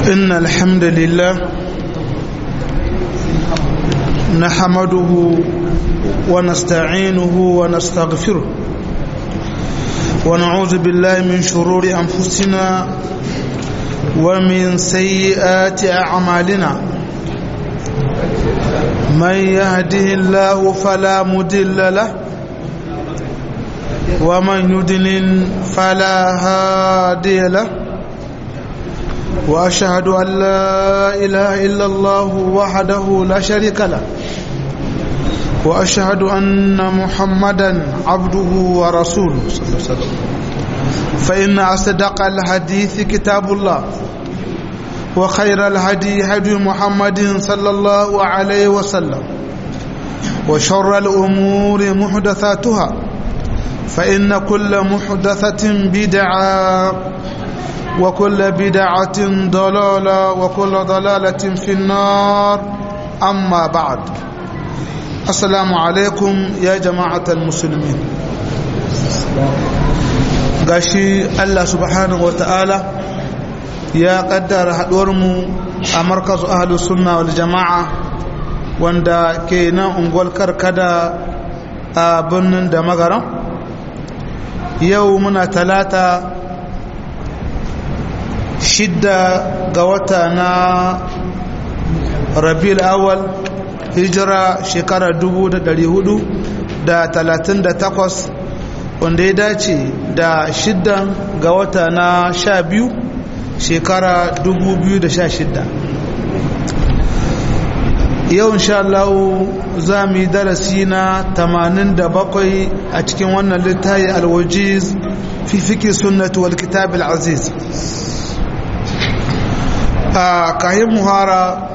إن الحمد لله نحمده ونستعينه ونستغفره ونعوذ بالله من شرور أنفسنا ومن سيئات أعمالنا من يهده الله فلا مدل له ومن يدلل فلا هادي له وأشهد أن لا إله إلا الله وحده لا شريك له وأشهد أن محمدا عبده ورسوله صلى الله عليه وسلم فإن أصدق الحديث كتاب الله وخير الهدي هدي محمد صلى الله عليه وسلم وشر الأمور محدثاتها فإن كل محدثة بدعة وكل بدعة ضلالة وكل ضلالة في النار أما بعد السلام عليكم يا جماعة المسلمين gashi Allah subhanahu wa ta'ala ya kaddara haɗuwarmu a markazu ahalus sunna wal jama'a wanda ke nan unguwar karkada a birnin da magaran yau muna talata shidda ga wata na rabiul awal hijira shekara 438 wanda ya dace da shiddan ga wata na sha biyu shekara 2016 yau insha Allah za mu yi darasi na 87 a cikin wannan littafi alwajiz fi fiki sunnatu wal kitab al-aziz a kayan muhara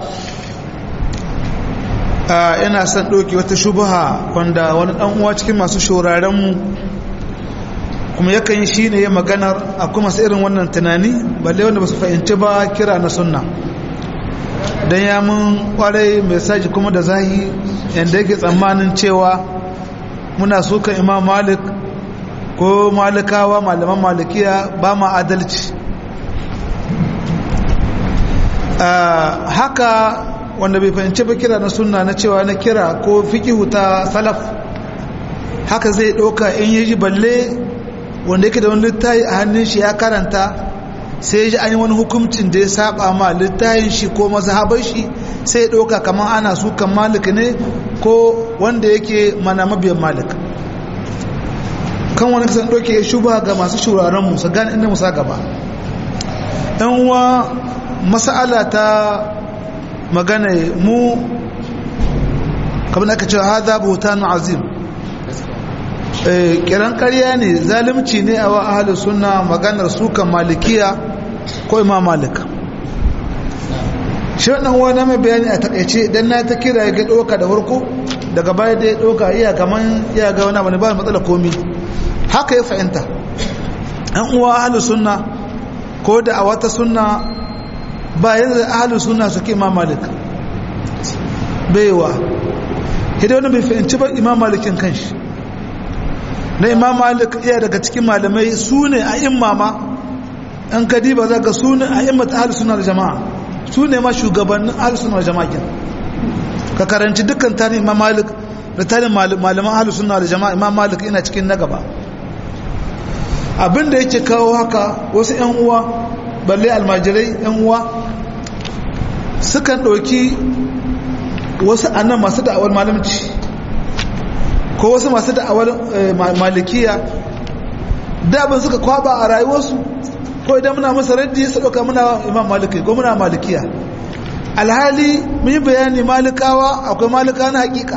ina son ɗauki wata shubaha wanda wani ɗan uwa cikin masu shaurarenmu kuma yakan yi shi ne ya maganar a kuma irin wannan tunani balle wanda ba su fahimci ba kira na sunna don ya mun kwarai mai saji kuma da zahi yadda yake tsammanin cewa muna sukan imam malik ko malikawa malaman malikiya ba ma adalci haka wanda bai fahimci ba kira na sunna na cewa na kira ko fikihu ta salaf haka zai ɗauka in yi ji balle wanda yake da wani littafi a hannun shi ya karanta sai ji an yi wani hukuncin da ya saba ma littafin shi ko mazhabar shi sai ya ɗauka kamar ana sukan malik ne ko wanda yake mana mabiyan malik kan wani kasan ɗauke ya shuba ga masu shuraren mu su gane inda musa gaba ɗan uwa masala ta magana mu kamar aka cewa haza bautan azim kiran karya ne zalimci ne a wa ahalus sunna maganar sukan malikiya ko imam malik shi wannan wani mai bayani a takaice dan na ta kira ya ga doka da farko daga baya da ya doka iya kaman iya ga wani abu ne ba matsala komi haka ya fahimta an uwa ahalus sunna ko da a wata sunna ba yanzu ahalus sunna suke imam malik baiwa hidda wani bai fahimci ba imam malikin kanshi na imam malik iya daga cikin malamai su ne a imama an kadiba za ka su ne a immata ahalus sunna da jama'a su ne ma shugabannin ahalus sunna da jama'a ka karanci dukkan tarihin imam malik da tarihin malaman ahalus sunna da jama'a imam malik ina cikin na gaba abinda yake kawo haka wasu yan uwa balle almajirai yan uwa sukan ɗauki wasu annan masu da'awar malamci ko wasu masu da'awar malikiya dabin suka kwaba a rayuwarsu ko idan muna masa raddi su ɗauka muna imam maliki ko muna malikiya alhali mun yi bayani malikawa akwai malika na hakika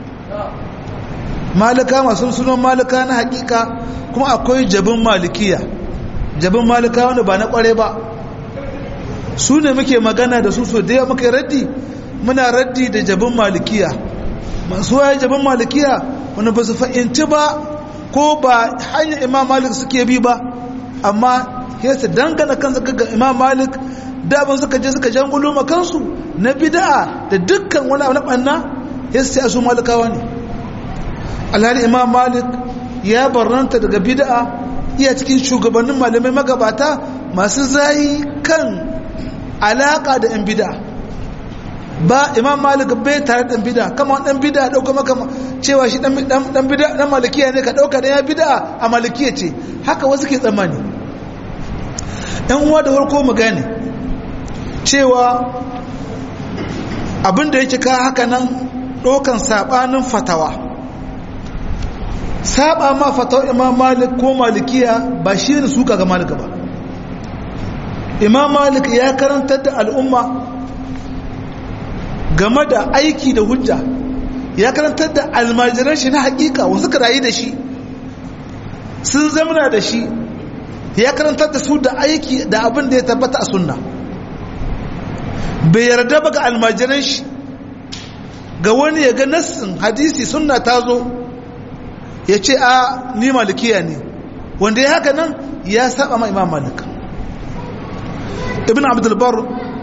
malika masu sunan malika na hakika kuma akwai jabin malikiya jabin malika wanda ba na kware ba su ne muke magana da su so da yawa muke raddi muna raddi da jabin malikiya masu waye jabin malikiya wanda ba su fahimci ba ko ba hanyar imam malik suke bi ba amma ya su dangana kansu ga imam malik daban suka je suka jangulo ma kansu na bid'a da dukkan wani abu na banna ya su su malikawa ne alhali imam malik ya barranta daga bid'a iya cikin shugabannin malamai magabata masu zayi kan alaka da yan bid'a ba imam malik bai tare da bid'a kama dan bid'a dauka maka cewa shi dan dan bid'a dan malikiya ne ka dauka da ya bid'a a malikiya ce haka wasu ke tsammani ɗan uwa da farko mu gane cewa abin da yake ka haka nan ɗaukan sabanin fatawa saba ma fatawa imam malik ko malikiya ba shi ne suka ga malika ba imam malik ya karantar da al'umma game da aiki da hujja ya karantar da almajiran shi na hakika wasu ka rayu da shi sun zamana da shi ya karantar da su da aiki da abin da ya tabbata a sunna bai yarda ba ga almajiran shi ga wani ya ga nassin hadisi sunna ta zo ya ce a ni malikiya ne wanda ya haka nan ya saba ma imam malik ibn abdulbar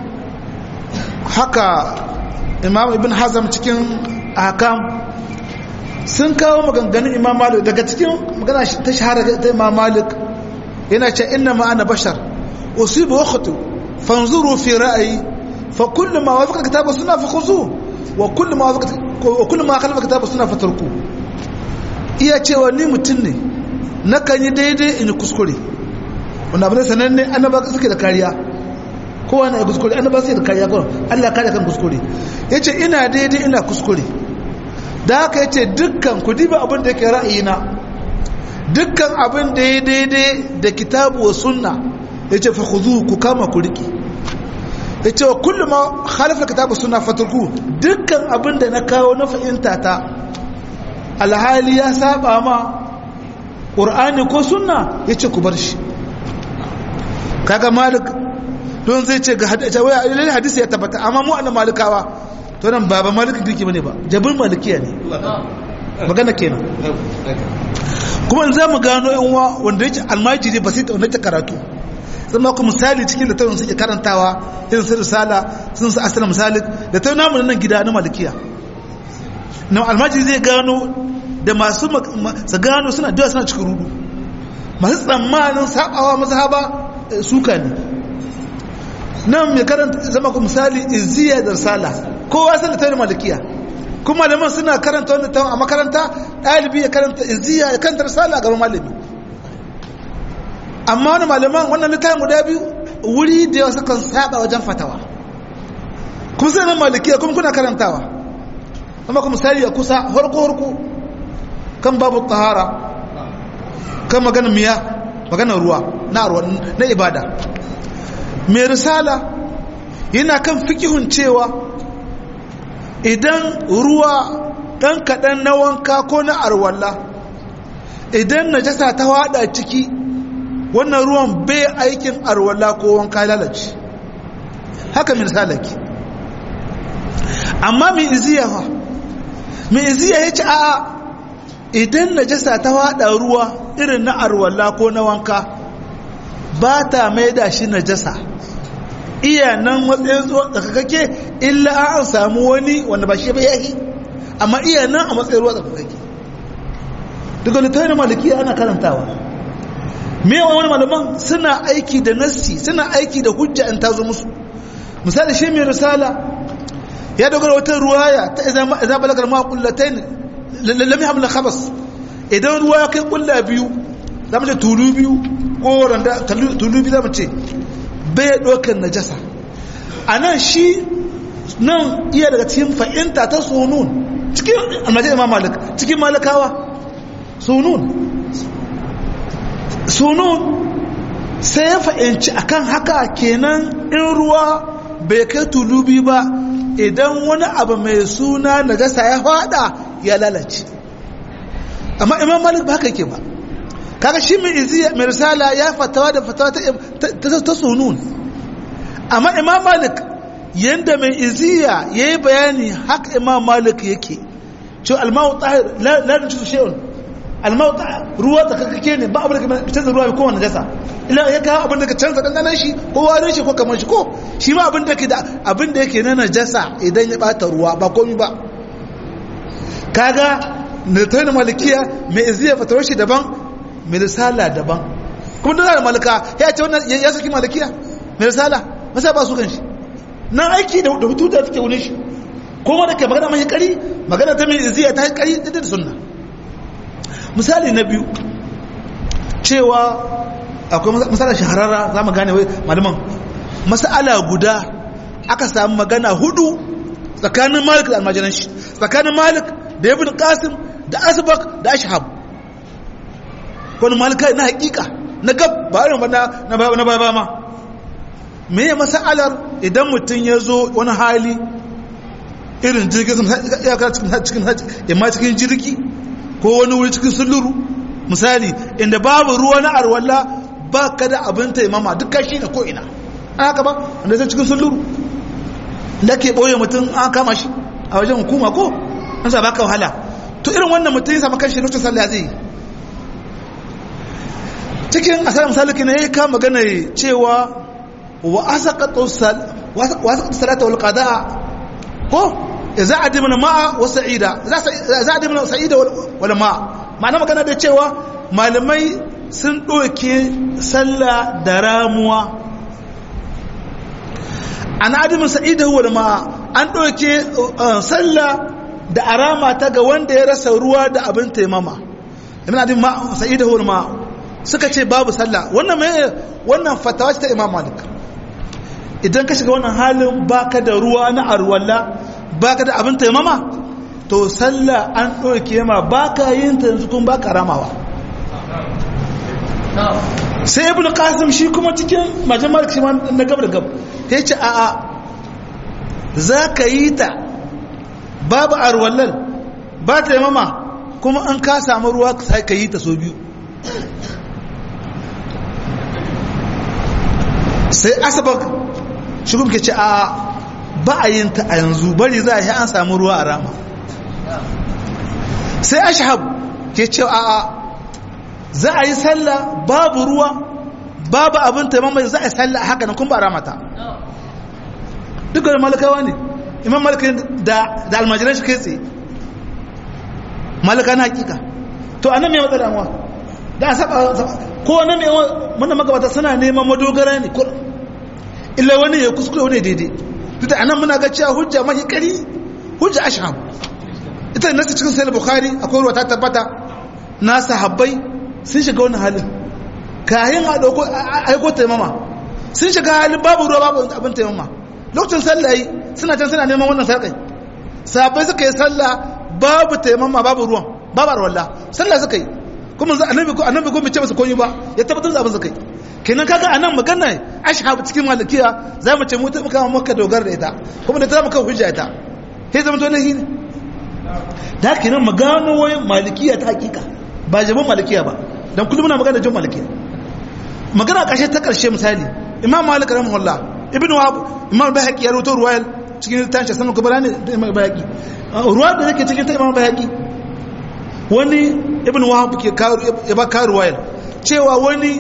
haka imam ibn hazam cikin hakam sun kawo maganganun imam malik daga cikin magana ta shahara ta imam malik yana ce inna ma ana bashar usibu wa khutu fanzuru fi ra'ayi fa kullu ma wafaqa kitaba sunna fa khuzu wa kullu ma wafaqa wa kullu ma khalafa kitaba sunna fa tarku iya cewa ni mutum ne nakan yi daidai in yi kuskure wanda abin sananne annaba suke da kariya kowa na kuskure annaba suke da kariya kawai Allah kare kan kuskure yace ina daidai ina kuskure da haka yace dukkan ku diba abin da yake ra'ayina dukkan abin da ya daidai da kitabu wa sunna yace fa khudhu ku kama ku riki yace wa kullu ma khalafa kitabu sunna faturku dukkan abin da na kawo na fahimta ta alhali ya saba ma qur'ani ko sunna yace ku bar shi kaga malik don zai ce ga hadisi ya tabbata amma mu annan malikawa to nan baba malikin kirki bane ba jabin malikiya ne magana kenan kuma in za mu gano yan uwa wanda yake almajiri ba sai ta wanda karatu zan ba ku misali cikin da tawon suke karantawa irin su risala sun su asala misali da tawon namu nan gida na malikiya na almajiri zai gano da masu su gano suna da suna cikin rudu masu tsammanin sabawa mazhaba suka ne nan mai karanta zama ku misali izziya da risala kowa san da tawon malikiya kuma malaman suna karanta wanda tawon a makaranta ɗalibi ya karanta izziya ya karanta risala a gaban malami amma wani malaman wannan littafin guda biyu wuri da yawa sukan saba wajen fatawa kuma sai nan malikiya kuma kuna karantawa amma kuma misali ya kusa harko harko kan babu tahara kan maganar miya maganar ruwa na na ibada mai risala yana kan fikihun cewa idan ruwa ɗan kaɗan na wanka ko na arwalla idan najasa ta waɗa ciki wannan ruwan bai aikin arwalla ko wanka lalace haka mai risala ke amma mai iziya fa mai iziya ya ce a'a idan najasa ta waɗa ruwa irin na arwalla ko na wanka ba ta mai da shi najasa iya nan matsayin tsakakake illa an samu wani wanda ba shi ba yahi amma iya nan a matsayin ruwa tsakakake daga littafin malikiya ana karantawa mewa wani malaman suna aiki da nassi suna aiki da hujja in ta zo musu misali shi mai risala ya dogara wata ruwaya ta iza balagar ma kullatain lam yahmil khabas idan ruwa ya kai kulla biyu zamu ce tulu biyu ko randa tulu biyu zamu ce bai ɗaukar najasa a nan shi nan iya daga cikin fa'inta ta sunun cikin almajin imam malik cikin malikawa sunun sunun sai ya fa'inci akan haka kenan in ruwa bai kai tulubi ba idan wani abu mai suna najasa ya fada ya lalace amma imam malik ba haka yake ba kaga shi mai iziya mai risala ya fatawa da fatawa ta sunun amma imam malik yanda mai iziya ya yi bayani haka imam malik yake ce almawu tahir lalin cikin shi'un almawu ruwa tsakakake ne ba abin da ka canza ruwa ko wani jasa ila ya kawo abin da ka canza ɗanɗanan shi ko warin shi ko kamar shi ko shi ma abin da ke da abin da yake na najasa idan ya ɓata ruwa ba komi ba kaga da ta yi malikiya mai iziya fatawar shi daban mai risala daban kuma duk da malika ya ce wannan ya saki malikiya mai risala masa ba su kan shi na aiki da hutu da take wurin shi kuma da ke magana mai kari magana ta mai iziya ta kari da sunna misali na biyu cewa akwai misalin shahararra za mu gane wai malaman masala guda aka samu magana hudu tsakanin malik da almajiran shi tsakanin malik da ibn qasim da asbak da ashhab wani malika na hakika na gab ba irin na na ba ma me ya masalar idan mutum ya zo wani hali irin jirgin ya kara cikin imma cikin jirgi ko wani wuri cikin suluru misali inda babu ruwa na arwalla ba ka da abin taimama duk kashi da ko'ina an haka ba wanda zai cikin suluru da ke ɓoye mutum an kama shi a wajen hukuma ko an sa baka wahala to irin wannan mutum ya samu kan shi lokacin sallah zai yi cikin asar misali ne ya kama magana cewa wa asaqatu salata wal qada'a ko za a dimna ma'a wa sa'ida za a dimna sa'ida wal ma'a ma'ana magana da cewa malamai sun ɗauke sallah da ramuwa an adimin sa'ida wal ma'a an ɗauke sallah da arama ta ga wanda ya rasa ruwa da abin taimama ibn adimin ma'a sa'ida wal ma'a suka ce babu sallah wannan mai wannan fatawa ta imam malik idan ka shiga wannan halin baka da ruwa na arwalla baka da abin taimama to sallah an ɗauke ma baka yin ta yanzu kuma baka ramawa sai ibn qasim shi kuma cikin majin malik shi na gab da gab ya ce a'a za ka yi ta babu arwallal ba taimama kuma an ka samu ruwa sai ka yi ta so biyu sai asabak shi kuma ke ce a ba a yin ta a yanzu bari za a yi an samu ruwa a rama sai ashab ke ce a a za a yi sallah babu ruwa babu abin taimama za a yi sallah haka nan kuma ba a ramata duk da malakawa ne imam malaka da almajiran shi kai tsaye malaka na hakika to anan mai matsala wa da a saba ko wani mai wannan magabata suna neman madogara ne kullum illa wani ya kuskure wani daidai duk da anan muna ga cewa hujja mahi kari hujja ashhab ita nasu cikin sahih bukhari akwai ruwa ta tabbata na sahabbai sun shiga wani halin kayan a dauko aiko taimama sun shiga halin babu ruwa babu abin taimama lokacin sallah yi suna can suna neman wannan sarkai sahabbai suka yi sallah babu taimama babu ruwan babu arwallah sallah suka yi kuma annabi ko annabi ko bai ce masa komai ba ya tabbatar da abin suka yi kenan kaga anan magana ashhab cikin malikiya za mu ce mu ta muka maka dogara da ita kuma da ta muka hujja ita sai zama to nahi ne da kenan magano wai malikiya ta hakika ba jabin malikiya ba dan kullum muna magana jin malikiya magana kashe ta karshe misali imam malik rahimahullah ibnu wahab imam bayhaqi ya rawaito ruwayal cikin tashi sanan kubra ne da imam bayhaqi ruwa da yake cikin ta imam bayhaqi wani ibn wahab ke ya ba karu wayar cewa wani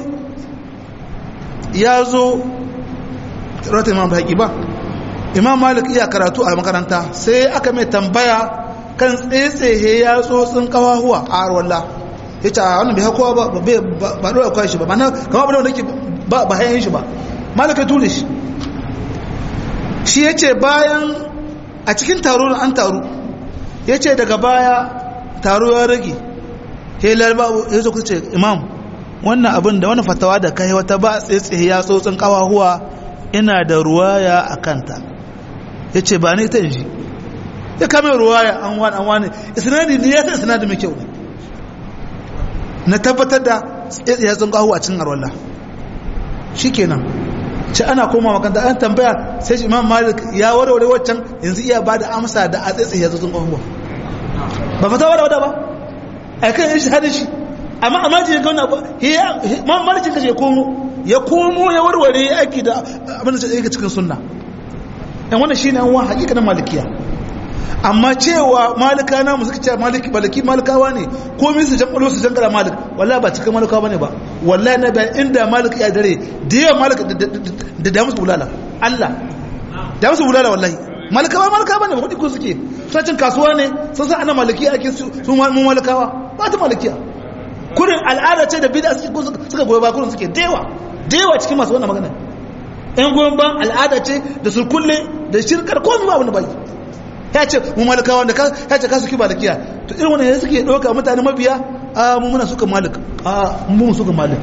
ya zo rata imam haƙi ba imam malik iya karatu a makaranta sai aka mai tambaya kan tsetsehe ya tsotsin kawahuwa a arwalla ya ce a wannan bai hakowa ba ba ɗora kwashi ba mana kama ba da wanda ke ba hayan shi ba malik ya ture shi shi ya ce bayan a cikin taro an taru ya ce daga baya taro ya rage helar babu ya zo kuce imam wannan abin da wani fatawa da kai wata ba tsaye ya tsotsin kawahuwa ina da ruwaya a kanta ya ce ba ni ta inji ya kame ruwaya an wani an wani isnadi ne ya ta isnadi mai kyau na tabbatar da tsaye ya tsotsin kawahuwa a cikin arwallah shi kenan ce ana koma makanta an tambaya sai shi imam malik ya warware waccan yanzu iya ba da amsa da a tsaye ya tsotsin kawahuwa ba fata wada wada ba a kan yin shahadar shi amma a majin ya gauna ba ma maricin kashe ya komo ya komo ya warware ya aiki da abin da yake cikin sunna yan wannan shine an wa hakikanin malikiya amma cewa malika na mu suka ce maliki baliki malikawa ne komai su jan su jan gara malik wallahi ba cikin malikawa bane ba wallahi na bayan inda malik ya dare da yawa malik da da musu bulala Allah da musu bulala wallahi malikawa malikawa bane ba kudi ko suke suna cin kasuwa ne sun san ana malikiya ake su mu malikawa ba ta malikiya kurin al'ada ce da bid'a suke suka goyi ba kurin suke dewa dewa cikin masu wannan magana ɗan goyon ban al'ada ce da su kulle da shirkar komai ba abin da bai ya ce mu malikawa da ya ce ka suki malikiya to irin wannan ya suke ɗauka mutane mabiya a mu muna suka malik a mu suka malik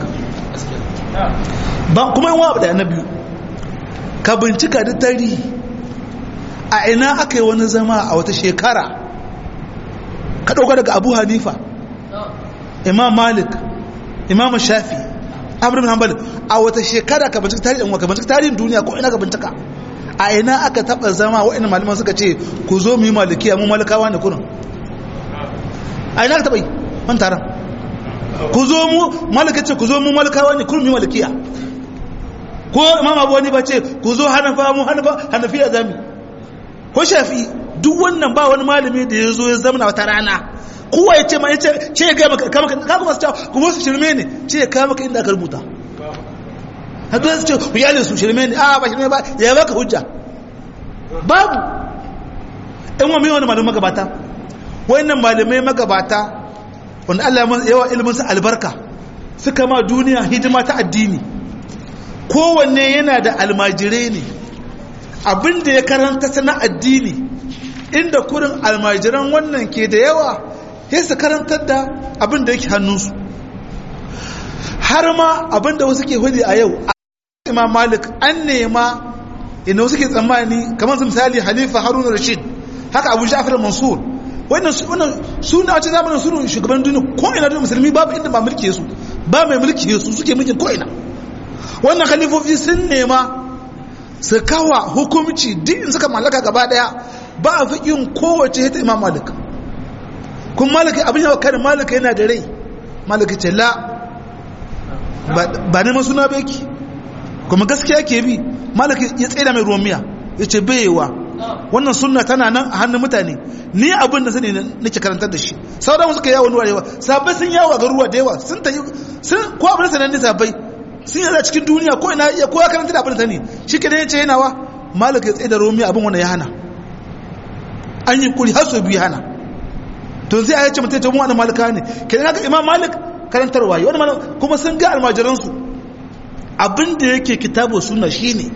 ba kuma yin wa da na biyu ka bincika da tarihi a ina aka yi wani zama a wata shekara ka ɗauka daga abu hanifa imam malik imam shafi amur bin hanbal a wata shekara ka bincika tarihin wa ka bincika tarihin duniya ko ina ka bincika a ina aka taɓa zama wa'in malaman suka ce ku zo mu yi malikiya mu malikawa ne kunan a ina ka taɓa yi man taron ku zo mu malika ce ku zo mu malikawa ne kunan mu yi malikiya ko imam abu wani ba ce ku zo hanafa mu hanafa hanafiya zami ko shafi duk wannan ba wani malami da ya zo ya zama wata rana kowa ya ce ma ya ce ce ya gaya maka kama ka kuma su cewa kuma su shirme ne ce ya kama ka inda aka rubuta hadu su ce ku yale su shirme ne a ba shirme ba ya baka hujja babu in wa mai wani malamin magabata wayannan malamai magabata wanda Allah ya yawa ilimin su albarka suka ma duniya hidima ta addini kowanne yana da almajirai ne abinda ya karanta sana addini inda kurin almajiran wannan ke da yawa ya su karantar da abinda yake hannunsu har ma abinda wasu ke hudu a yau imam malik an nema inda wasu ke tsammani kamar misali halifa haruna rashid haka abu ja'far mansur wannan su na wace zamanin su shugaban duniya ko ina duniya musulmi babu inda ba mulki su ba mai mulki su suke mulkin ko ina wannan khalifofi sun nema su kawa hukumci duk in suka mallaka gaba daya ba a fi yin kowace ta imam malik kun malaka abin yawa karin malaka yana da rai malaka ce la ba neman suna ba yake kuma gaskiya ke bi malaka ya tsaye da mai ruwan miya ya ce bayewa wannan sunna tana nan a hannun mutane ni abin da sani nake karantar da shi sauran suka yawo nuwa da yawa sabai sun yawo a garuruwa da yawa sun ta yi sun ko abin da sanan ne sabai sun yi cikin duniya ko ina iya ko ya karanta da abin da sani shi ke da ya ce yana wa malaka ya tsaye da ruwan miya abin wanda ya hana an yi kuri har sau biyu hana to zai ayyace mutum ta mu wani malika ne ke da imam malik karantarwa wani malik kuma sun ga almajiransu abin da yake kitabu suna shi ne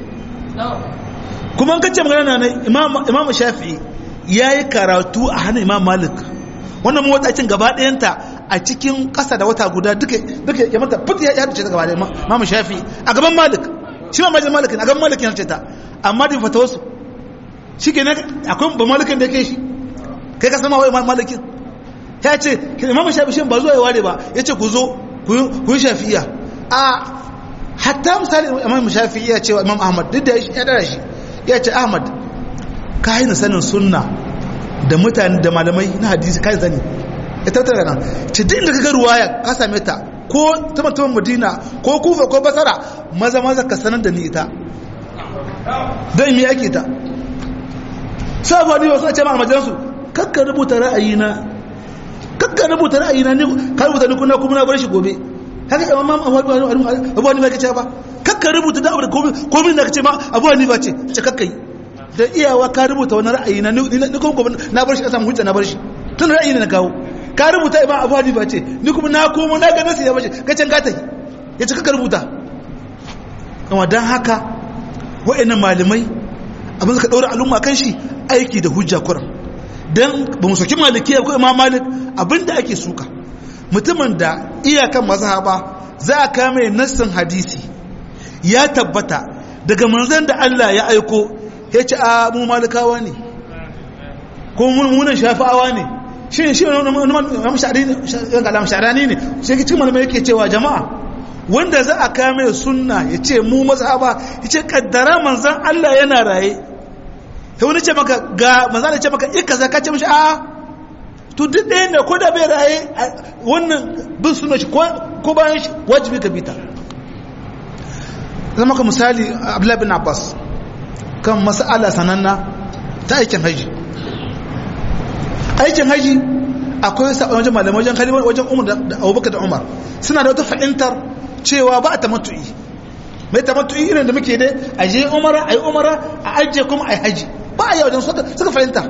kuma an kace magana na imam shafi'i ya yi karatu a hannun imam malik wannan mawatacin gaba ɗayanta a cikin ƙasa da wata guda duka duka ya mata fit ya dace ta gaba ɗaya imam shafi'i a gaban malik shi ma majin malik a gaban malik ya ta amma da fata wasu shi ke akwai ba malikin da ke shi kai ka sama wai malikin ya ce imam shafi shi ba zuwa ya ware ba ya ce ku zo ku yi shafi'iya a hatta misali imam shafi'iya ce wa imam ahmad duk da ya dara shi ya ce ahmad ka haina sanin sunna da mutane da malamai na hadisi kai zani ya tattara nan ce duk inda ka ga ruwaya ka same ta ko ta mutumin madina ko kufa ko basara maza maza ka sanar da ni ita don me ake ta sai abu hadiwa suna ce ma almajiransu kakka rubuta ra'ayina kakka rubuta ra'ayina ne ka rubuta ni kuna kuma na bar shi gobe haka yawan ma abu hanifa ke ce ba kakka rubuta da abu da komin da ka ce ma abu hanifa ce ce kakka yi da iyawa ka rubuta wani ra'ayina ni kuma gobe na bar shi na samu hujja na bar shi tun ra'ayi na kawo ka rubuta imam abu hanifa ce ni kuma na komo na ga nasu ya bace ka can ka tafi ya ce kakka rubuta amma don haka wa'annan malamai abin suka ɗaura al'umma kan shi aiki da hujja kuran don ba mu soki malikiya ko imam malik abinda ake suka mutumin da iyakan mazhaba za a kame nassin hadisi ya tabbata daga manzon da Allah ya aiko ya ce a mu malikawa ne ko munan shafi'awa ne shi shi wani sha'arani ne shi cikin malamai yake cewa jama'a wanda za a kame sunna ya ce mu mazhaba ya ce kaddara manzon Allah yana raye ta wani ce maka ga manzana ce maka ika za ka ce mashi a to duk ɗaya ne ko da bai raye wannan bin suna shi ko bayan shi wajibi ka bita zama ka misali abdullahi bin abbas kan mas'ala sananna ta aikin haji aikin haji akwai sabon wajen malamai wajen kalimar wajen umar da abubakar da umar suna da wata fahimtar cewa ba a tamattu'i mai tamattu'i irin da muke dai a je umara a yi umara a ajiye kuma a yi haji ba a yi wajen suka fahimta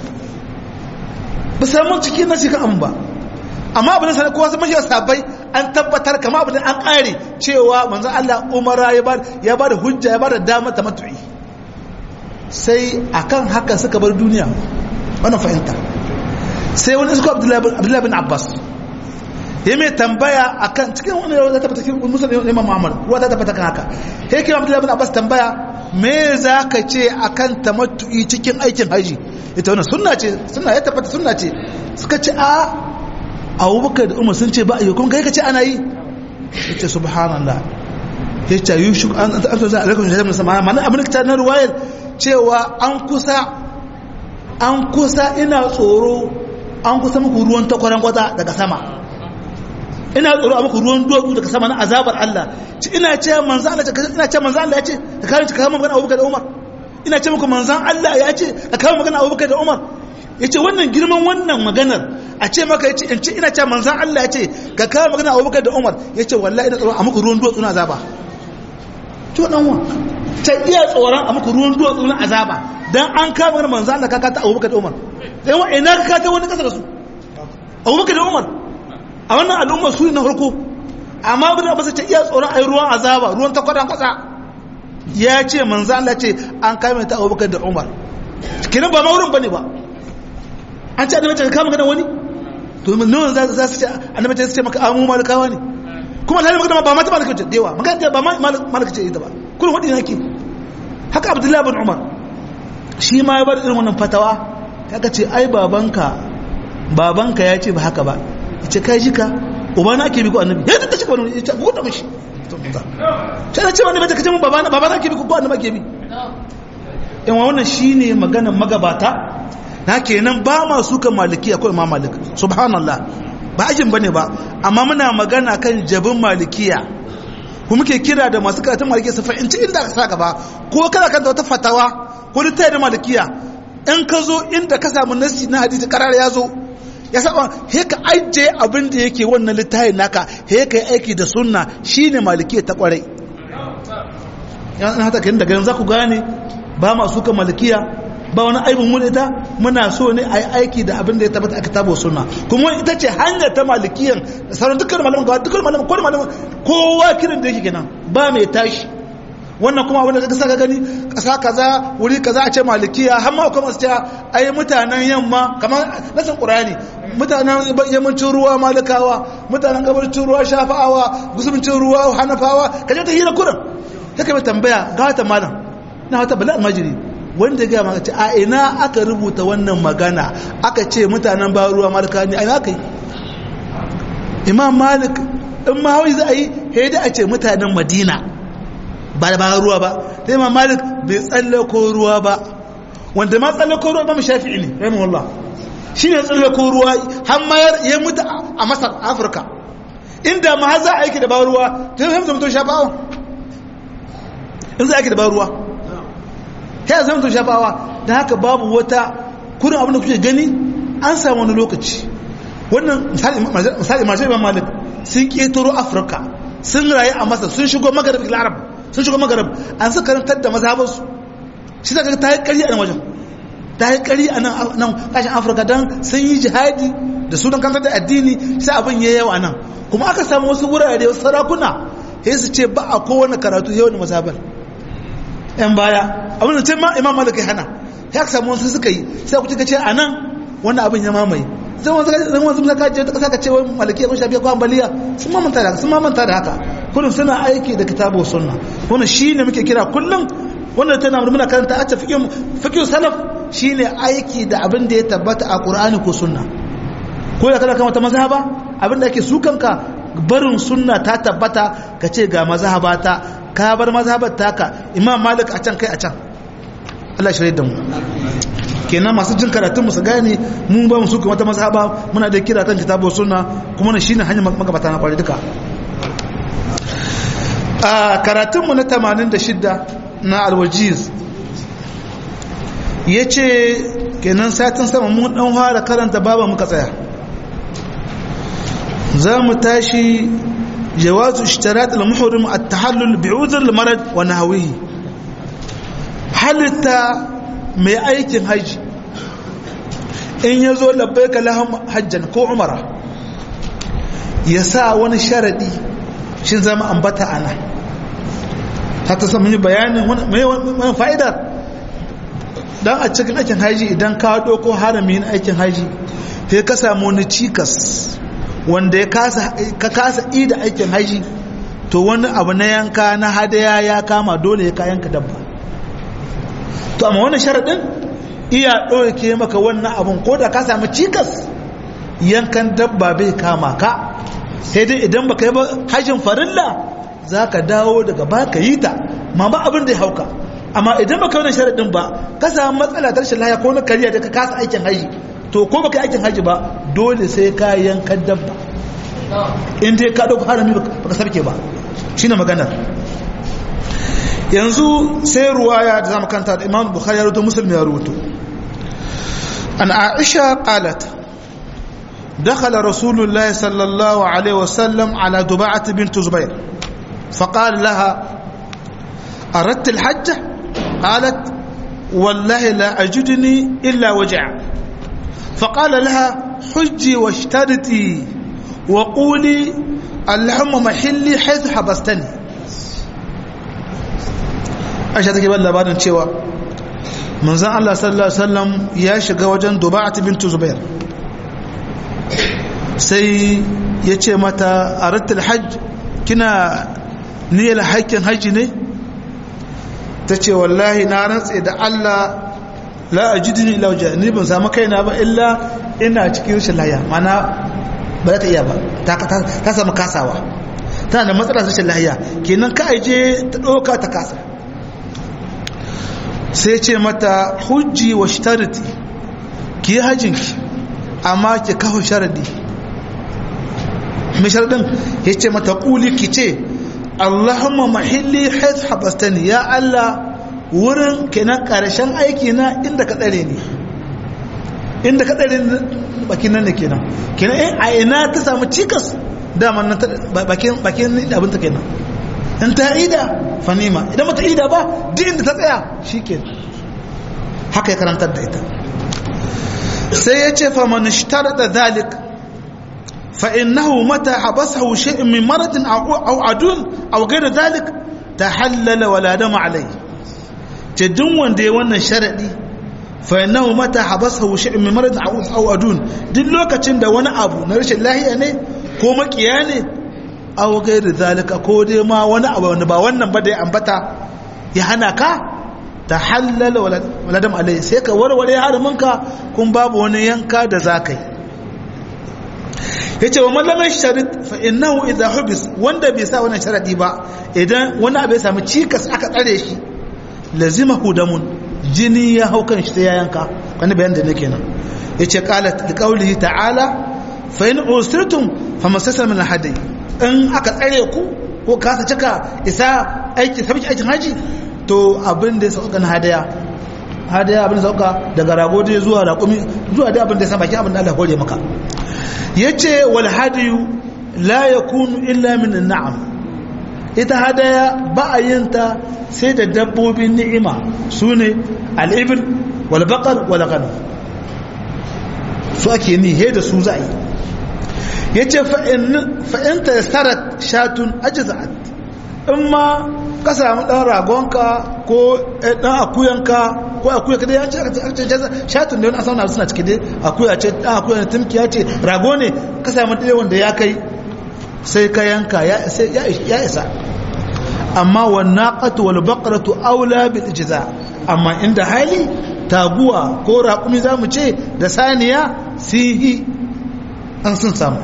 ba samun cikin na cikin an ba amma abin da sanar kowa sun mashi sabai an tabbatar kama abin an kare cewa manzan Allah umara ya ba da hujja ya ba da dama ta matu'i sai akan haka suka bar duniya wannan fahimta sai wani suka abdullahi bin abbas ya mai tambaya akan cikin wani yau ta cikin musulun imam muhammad ruwa ta tabbata kan haka ya kira abdullahi bin abbas tambaya me za ka ce akan tamattu'i cikin aikin haji ita wannan sunna ce sunna ya tabbata sunna ce suka ce a abubakar da umar sun ce ba a yi kuma kai ka ce ana yi ya ce subhanallah ya ce yi shi an zo a alaikun shaidan musamman mana abin da na ruwayar cewa an kusa an kusa ina tsoro an kusa muku ruwan takwaran kwata daga sama ina tsoro a muku ruwan duwatsu daga sama na azabar Allah ci ina ce manzan Allah ina ce manzan Allah ya ce ka kawo ka kawo magana Abubakar da Umar ina ce muku manzan Allah ya ce ka kawo magana Abubakar da Umar ya ce wannan girman wannan maganar a ce maka ya ce in ce ina ce manzan Allah ya ce ka kawo magana Abubakar da Umar ya ce wallahi ina tsoro a muku ruwan duwatsu na azaba to dan wa ta iya tsoron a muku ruwan duwatsu na azaba dan an kawo magana manzan Allah ka kata Abubakar da Umar dan wa ina ka kata wani kasa da su Abubakar da Umar a wannan al'umma su na farko amma bin abu ta iya tsoron a yi ruwan azaba ruwan takwadan kwasa ya ce manzo Allah ce an kame ta abubakar da umar kinan ba maurin bane ba an ce annabi ta kama gadan wani to nan za za su ce annabi ta ce maka amu malikawa ne kuma alhali magana ba mata malika ce dewa magana ba malika ce ita ba kullum wadi hake haka abdullahi bin umar shi ma ya bar irin wannan fatawa kaga ce ai babanka babanka ya ce ba haka ba ce kai jika uba na ake bi ko annabi ya ta ce wani ya ce ko da mishi sai na ce wani bata kace mun baba na baba na ake bi ko annabi ake bi in wannan shine magana magabata na kenan ba ma su kan malikiya ko imam malik subhanallah ba ajin bane ba amma muna magana kan jabin malikiya ku muke kira da masu karatun malikiya su fahimci inda ka sa gaba ko kana kan wata fatawa ko littafi da malikiya in ka zo inda ka samu nasi na hadisi karar ya zo ya saba he ka ajiye abin da yake wannan littafin naka he ka yi aiki da sunna shine malikiya ta kwarai yana hata kan daga yanzu ku gane ba ma suka malikiya ba wani aibin mu ita muna so ne a yi aiki da abin da ya tabbata a kitabu sunna kuma ita ce hanyar ta malikiyan da sauran dukkan malaman gawa dukkan malaman kowane malaman kowa kiran da yake kenan ba mai tashi wannan kuma abin da ka saka gani kasa kaza wuri kaza a ce malikiya har ma kuma su ce ai mutanen yamma kamar nasan qur'ani mutanen yammacin ruwa malikawa mutanen gabacin ruwa shafa'awa gusumcin ruwa hanafawa kaje ta hira kuran kake mai tambaya ga wata malam na wata bala almajiri wanda ga maka ce a ina aka rubuta wannan magana aka ce mutanen ba ruwa malika ne a ina kai imam malik in ma hawi za a yi haida a ce mutanen madina ba da bayan ruwa ba sai ma malik bai tsallako ruwa ba wanda ma tsallako ruwa ba mu shafi'i ne rahimu wallah shi ne tsallako ruwa har ma ya mutu a masar afirka inda ma har za a aiki da bayan ruwa ta yi zama to shafawa in za a aiki da bayan ruwa ta yi zama to shafawa da haka babu wata kurin abin da kuke gani an samu wani lokaci wannan misali masu imam malik sun ƙetaro afirka sun rayu a masar sun shigo magarib larab sun shigo magarib an suka karantar da mazhabansu shi zaka ta yi ƙari a nan wajen ta yi ƙari a nan kashin afirka don sun yi jihadi da sunan kantar da addini sai abin ya yawa nan kuma aka samu wasu wurare wasu sarakuna sai su ce ba a kowane karatu yau da mazhabar yan baya abin da ce ma imam malik ya hana sai aka samu wasu suka yi sai ku ce a nan wannan abin ya mamaye zan wasu zaka je ta kasa ka ce wai malikiya ko shafiya ko ambaliya sun mamanta da sun mamanta da haka kullum suna aiki da kitabu sunna wannan shine muke kira kullum wannan tana muna karanta a fiqh fiqh salaf shine aiki da abin da ya tabbata a qur'ani ko sunna ko da kana kan wata mazhaba abin da ake su kanka barin sunna ta tabbata ka ce ga mazhaba ta ka bar mazhabar taka imam malik a can kai a can Allah shirye da mu kenan masu jin karatun su gane mun ba mu su kuma ta mazhaba muna da kira kan kitabu sunna kuma na shine hanyar magabata na kwari duka a karatun mu na 86 na alwajiz yace kenan satin sama mun dan fara karanta baba muka tsaya za mu tashi جواز اشتراط المحرم التحلل بعذر المرض ونحوه halitta mai aikin hajji in ya zo labbai ka lahun hajjan ko umara ya sa wani sharaɗi shi zama ambata ana ta ta sami bayanin wani fa'idar dan a cikin aikin haji idan ka doko haramin aikin haji sai ka samu wani cikas wanda ya kasa ka kasa ida aikin haji to wani abu na yanka na hadaya ya kama dole ya ka yanka dabba to amma wannan sharadin iya ɗauke maka wannan abun ko da ka samu cikas yankan dabba bai kama ka sai dai idan baka yi ba hajjin farilla za ka dawo daga ba ka yi ta ma ba abin da ya hauka amma idan baka yi sharaɗin ba ka samu matsala ta rashin lahiya ko na kariya da ka kasa aikin haji to ko baka yi aikin haji ba dole sai ka yankan dabba in dai ka ɗauka harami baka sarke ba shine maganar yanzu sai ruwaya da zamu kanta da imam bukhari ya rubuto muslim ya rubuto an aisha qalat دخل رسول الله صلى الله عليه وسلم على دباعة بنت زبير فقال لها أردت الحج قالت والله لا أجدني إلا وجع فقال لها حجي واشترتي وقولي اللهم محلي حيث حبستني aisha take ban labarin cewa manzon Allah sallallahu alaihi wasallam ya shiga wajen Duba'at bint Zubair sai ya ce mata aratul hajj kina niyyar haƙƙin hajji ne ta ce wallahi na rantse da Allah la ajidni illa wajha ni ban samu kaina ba illa ina cikin rashin lahiya mana ba za ta iya ba ta samu kasawa tana da matsalar rashin lahiya kenan ka aje ta ɗauka ta kasa sai ce mata hujji wa shitariti ki yi hajjinki amma ki kawo sharadi mai sharadin ya ce mata ƙuli ki ce allahumma mahilli haiz habastani ya allah wurin kenan ƙarshen aiki na inda ka tsare ni inda ka tsare ni bakin nan ne kenan kenan a ina ta samu cikas daman nan bakin abinta kenan in ta ida fanima idan mata ida ba duk inda ta tsaya shi ke haka ya karantar da ita sai ya ce faman shtar da zalik fa'innahu mata habasahu shi'in min maradin au adun au gaira zalik ta hallala wala dama alai ce duk wanda ya wannan sharaɗi fa'innahu mata habasahu shi'in min maradin au adun duk lokacin da wani abu na rashin lahiya ne ko makiya ne aw gairi zalika ko dai ma wani abu wanda ba wannan ba da ya ambata ya hana ka ta halala wala dam alai sai ka warware haraminka kun babu wani yanka da za ka yi yace wa man lam yashtarit fa innahu idha hubis wanda bai sa wannan sharadi ba idan wani abu ya samu cikas aka tsare shi lazimahu damun jini ya hau kan shi sai ya yanka wani bayan da nake nan yace qalat liqaulihi ta'ala fa in usirtum famasasa min alhadi in aka tsare ku ko kasa cika isa aiki sabiki aikin haji to abin da ya sauka na hadaya hadaya abin da sauka daga rago da zuwa raƙumi zuwa da abin da ya san baki abin da Allah hore maka yace wal hadiyu la yakunu illa min an'am ita hadaya ba a yin ta sai da dabbobin ni'ima sune al-ibl wal baqar wal ghanam su ake ni he da su za a yi ya ce fa'in ta sarat shatun ajizat in ma ka samu ɗan ragonka ko ɗan akuyanka ko akuya kada ya ce shatun da wani asauna suna ciki dai akuya ce ɗan akuya ne tumki ya ce rago ne ka samu ɗaya wanda ya kai sai ka yanka ya isa amma wannan ƙatu wal baƙaratu aula bil ijiza amma inda hali taguwa ko raƙumi za mu ce da saniya sihi an sun samu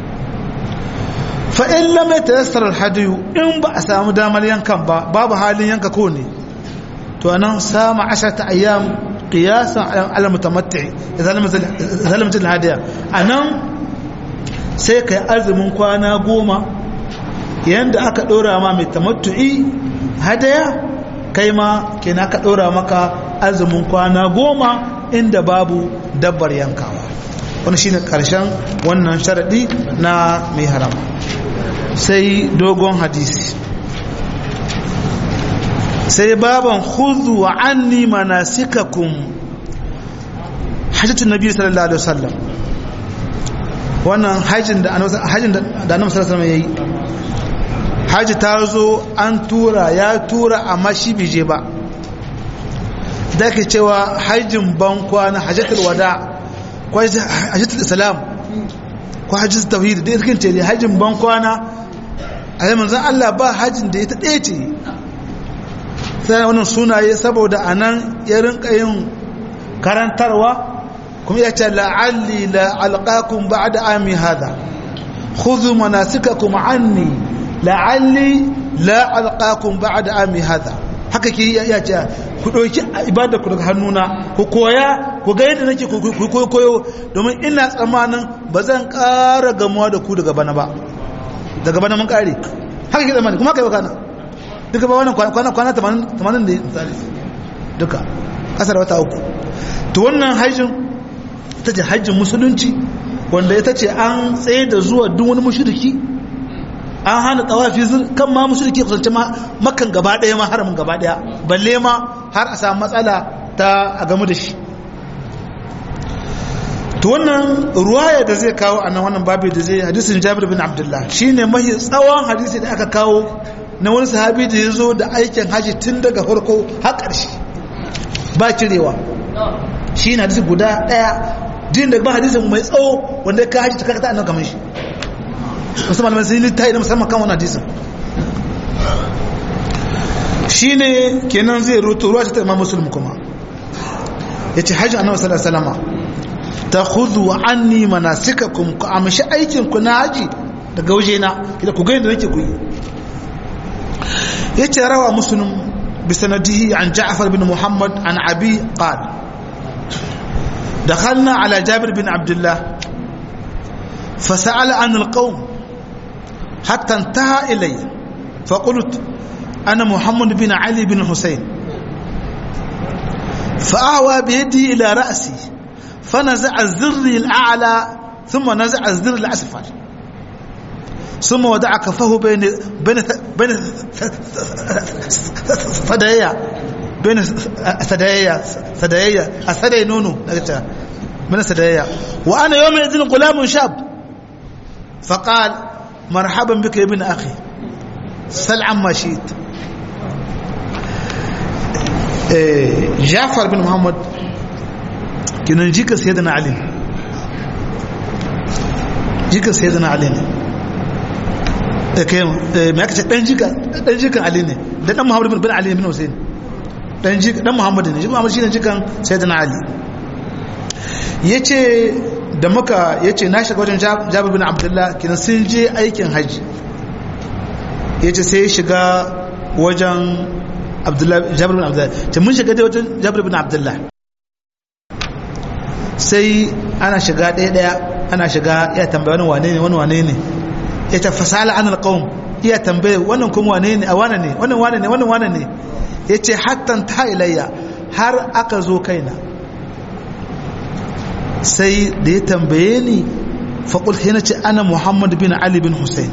fa'in lamai ta yassar hadiyu in ba a samu damar yankan ba babu halin yanka ko ne to anan sama ashar ta ayyam ƙiyasan alamutamatti zalimcin hadiya a nan sai ka yi arzimin kwana goma yadda aka ɗora ma mai tamattu'i hadaya kai ma kena ka ɗora maka azumin kwana goma inda babu dabbar yankawa wani shine karshen wannan sharadi na mai haram sai dogon hadisi sai baban khudhu wa anni manasikakum hajjatun nabi sallallahu alaihi wasallam wannan hajjin da hajjin da annabi sallallahu alaihi wasallam yayi haji ta zo an tura ya tura amma shi bai je ba da ke cewa hajjin bankwana hajjatul wada ko hajjatul islam ko hajjatul tauhid da irkin ce hajjin bankwana a yi manzan Allah ba hajjin da ya ta ɗaya ce sai wannan sunaye saboda a nan ya rinka yin karantarwa kuma ya ce la'alli la'alƙakun ba da ami hada khudhu manasikakum anni la'alli la'alƙakun ba da ami hada haka ke ya ce ku ɗauki ibada ku daga hannuna ku koya ku ga yadda nake ku koyo domin ina tsammanin ba zan ƙara gamuwa da ku daga bana ba daga bana mun ƙare haka ke tsammani kuma haka yi kana duka ba wannan kwana kwana 80 da misali duka ƙasar wata uku to wannan hajjin ita ce hajjin musulunci wanda ita ce an tsaye da zuwa duk wani mushriki an hana tawafi kan ma mushriki kusance ma makan gaba daya ma haramin gaba daya balle ma har a samu matsala ta a gamu da shi to wannan ruwaya da zai kawo a nan wannan babu da zai hadisin Jabir bin Abdullah shine mahi tsawon hadisi da aka kawo na wani sahabi da ya zo da aikin haji tun daga farko har ƙarshe ba cirewa shi na hadisi guda ɗaya din da ba hadisin mai tsawo wanda ya ka haji ta kakata annan kamar shi musamman mai sai littafi na musamman kan wani hadisin shi ne kenan zai rutu ruwa ta imam musulmi kuma ya ce hajji annabi sallallahu alaihi wasallam ta khudhu anni manasikakum ku amshi aikin ku na haji daga waje na kida ku ga yadda nake ku yi yace rawa muslim bi sanadihi an ja'far bin muhammad an abi qala دخلنا على جابر بن عبد الله فسأل عن القوم حتى انتهى إلي فقلت أنا محمد بن علي بن حسين فأهوى بيدي إلى رأسي فنزع الزر الأعلى ثم نزع الزر الأسفل ثم ودع كفه بين بين بين ثديا بين ثديا ثديا الثدي نونو من ثديا وأنا يومئذ غلام شاب فقال مرحبا بك يا ابن أخي سل عما شئت جعفر بن محمد كنا نجيك سيدنا علي جيك سيدنا علي kai me aka ce dan jika dan jikan Ali ne da dan Muhammad bin Ali bin Hussein dan jika dan Muhammad ne shi Muhammad shine jikan Sayyidina Ali yace da muka yace na shiga wajen Jabir bin Abdullah kinan sun je aikin haji yace sai ya shiga wajen Abdullah Jabir bin Abdullah ce mun shiga dai wajen Jabir bin Abdullah sai ana shiga ɗaya ɗaya ana shiga ya tambaya wani wane ne wani wane ne ya ta fasala an alƙawun iya tambaye wannan kuma wane ne a wane ne wannan wane ne wannan wane ne ya ce hattan ta ilayya har aka zo kaina sai da ya tambaye ni faƙul sai na ce ana muhammad bin ali bin hussein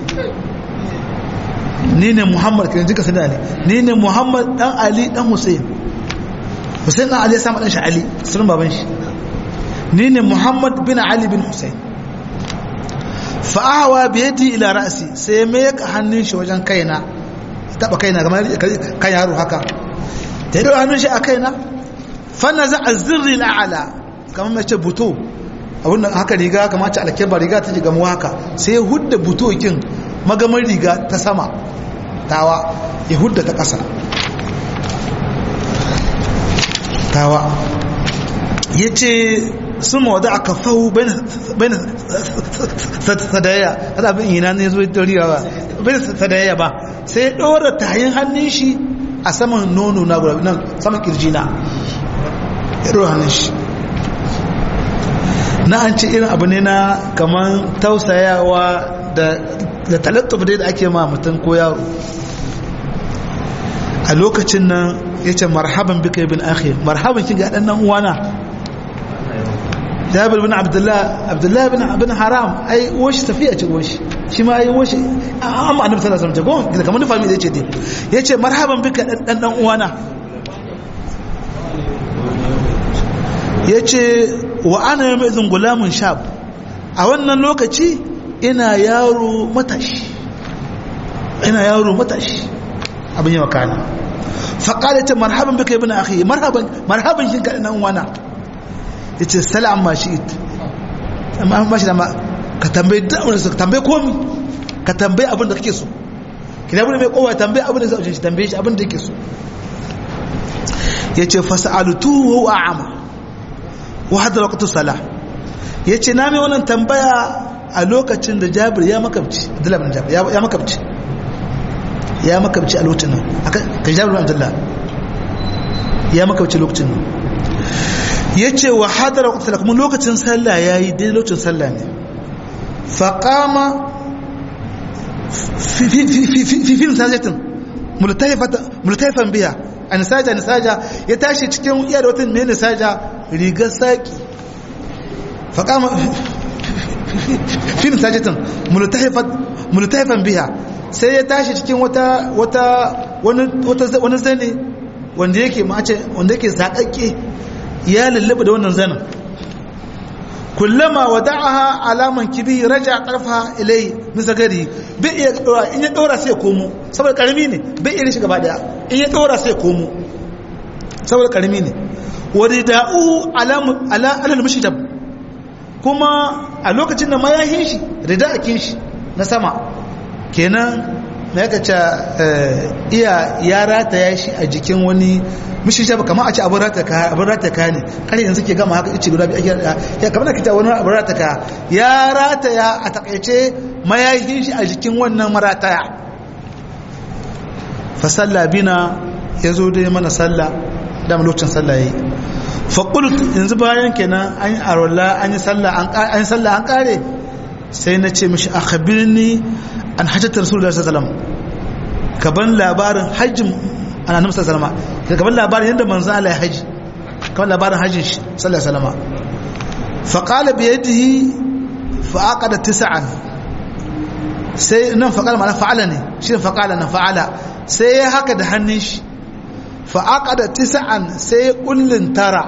ni ne muhammad kan jika sani ali ni ne muhammad dan ali dan hussein hussein dan ali ya samu dan shi ali sunan baban shi ni ne muhammad bin ali bin hussein fa'awa biyadi ila ra'si sai me ya hannun shi wajen kaina taba kaina kamar kan yaro haka da ya hannun shi a kaina fanna za a zirri la'ala kamar mace buto abinda haka riga kamar ce alkeba riga ta ji gamuwa haka sai ya hudda buto kin magamar riga ta sama tawa ya hudda ta ƙasa tawa ya ce sun mawada a kafahu bai sadaya kada abin ina ne zo doriya ba bai sadaya ba sai ya ɗora tayin hannun shi a saman nono na guda nan saman kirji na ya ɗora hannun shi na an ce irin abu ne na kamar tausayawa da talattuf da ake ma mutum ko yaro a lokacin nan ya ce marhaban bika ibn akhi marhaban kin ga ɗan nan uwana jabir bin abdullah abdullah bin bin haram ai washi tafiya ce washi shi ma ai washi amma annabi sallallahu alaihi wasallam ko kamar nufa mi da yace dai yace marhaban bika dan dan uwana yace wa ana yawma idhin gulamun shab a wannan lokaci ina yaro matashi ina yaro matashi abin yawa kana faƙala ce marhaban bika ibn akhi marhaban marhaban shin ka nan wana yace salam ma shi it amma ba shi da ma ka tambaye da abin da ka tambaye komi ka tambaye abin da kake so kina bude mai kowa tambaye abin da zai shi tambaye shi abin da yake so yace fas'altuhu wa a'ama wa hadda waqtu salah yace na mai wannan tambaya a lokacin da Jabir ya makabci Abdullah bin Jabir ya makabci ya makabci a lokacin nan kan Jabir bin Abdullah ya makabci lokacin nan yace wa hadda waqtu salah kuma lokacin sallah yayi dai lokacin sallah ne faqama fi fi fi fi fi sajatin multaifan biya a nisaja nisaja ya tashi cikin iya da wata mai nisaja rigar saƙi faƙama fi nisajatin multaifan biya sai ya tashi cikin wata wani zane wanda yake mace wanda yake saƙaƙe ya lullaba da wannan zanen kullama wada'aha alaman kibi raja karfa ilai misa gari bai iya dora in ya dora sai komo saboda karami ne bai iya shi gaba daya in ya dora sai komo saboda karami ne wada'u alamu ala alal mushdab kuma a lokacin da mayahin shi rida akin shi na sama kenan na yaka ce iya ya rataya shi a jikin wani mishi shafa kamar a ce abin rataka abin rataka ne kare yanzu ke gama haka ice guda biyu ake ya kamar da kita wani abin rataka ya rataya a takaice mayayin shi a jikin wannan marataya fa sallah bina ya zo dai mana sallah da lokacin sallah yayi fa qult yanzu bayan kenan an yi arwala an yi sallah an yi sallah an kare sai na ce mishi akhbirni an hajjata rasulullahi sallallahu alaihi wasallam kaban labarin hajjin annabi sallallahu alaihi wasallam kaban labarin yadda manzo Allah ya haji kaban labarin hajjin shi sallallahu alaihi wasallam fa qala bi yadihi fa aqada tis'an sai nan fa qala mana fa'ala ne shi fa qala nan fa'ala sai ya haka da hannun shi fa aqada tis'an sai kullun tara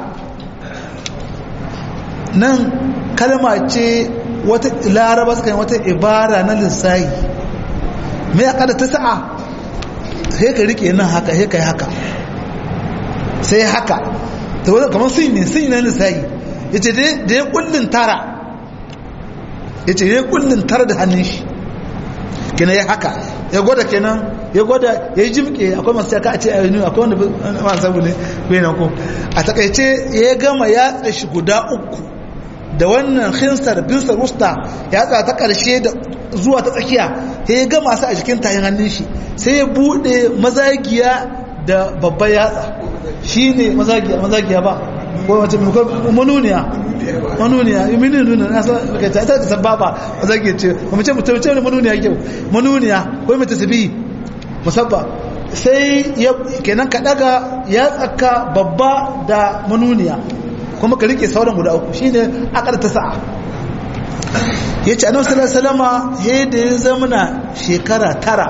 nan kalma ce wata laraba suka yi wata ibara na lissahi mai akada ta sa'a sai ka rike nan haka sai ka yi haka sai haka ta wadda kamar sun ne sun yi na lissahi ya ce da ya kullum tara ya ce ya kullum tara da hannun shi kina ya haka ya gwada kenan ya gwada ya yi jimke akwai masu yaka a ce a yi akwai wanda masu sabu ne bai na ku a takaice ya gama ya tsashi guda uku da wannan khinsar binsar wusta ya tsaya ta ƙarshe da zuwa ta tsakiya sai ya gama su a jikin tayin hannun shi sai ya buɗe mazagiya da babban yatsa shi ne mazagiya mazagiya ba ko wace manuniya manuniya mini nuna na san ka ta ta sababa mazagiya ce kuma ce mutum ce manuniya kyau manuniya ko mai tasbi musabba sai ya kenan ka daga ya tsaka babba da manuniya kuma ka rike sauran guda uku shine akar ta sa'a yace annabi sallallahu alaihi wasallama he da ya zamana shekara tara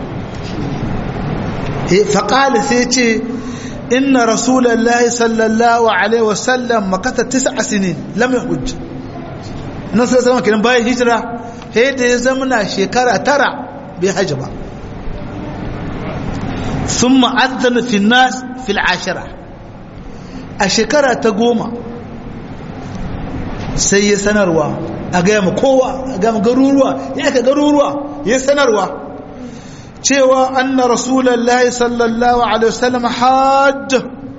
he faqala sai yace inna rasulullahi sallallahu alaihi wasallam makata tis'a sinin lam yahujj annabi sallallahu alaihi wasallama kiran bayan hijira he da ya zamana shekara tara bai haji ba ثم أذن في الناس في العاشرة a shekara ta goma sai ya sanarwa a gaya ma kowa a gaya ma garuruwa ya aka garuruwa ya sanarwa cewa anna rasulallahi sallallahu alaihi wasallam hajj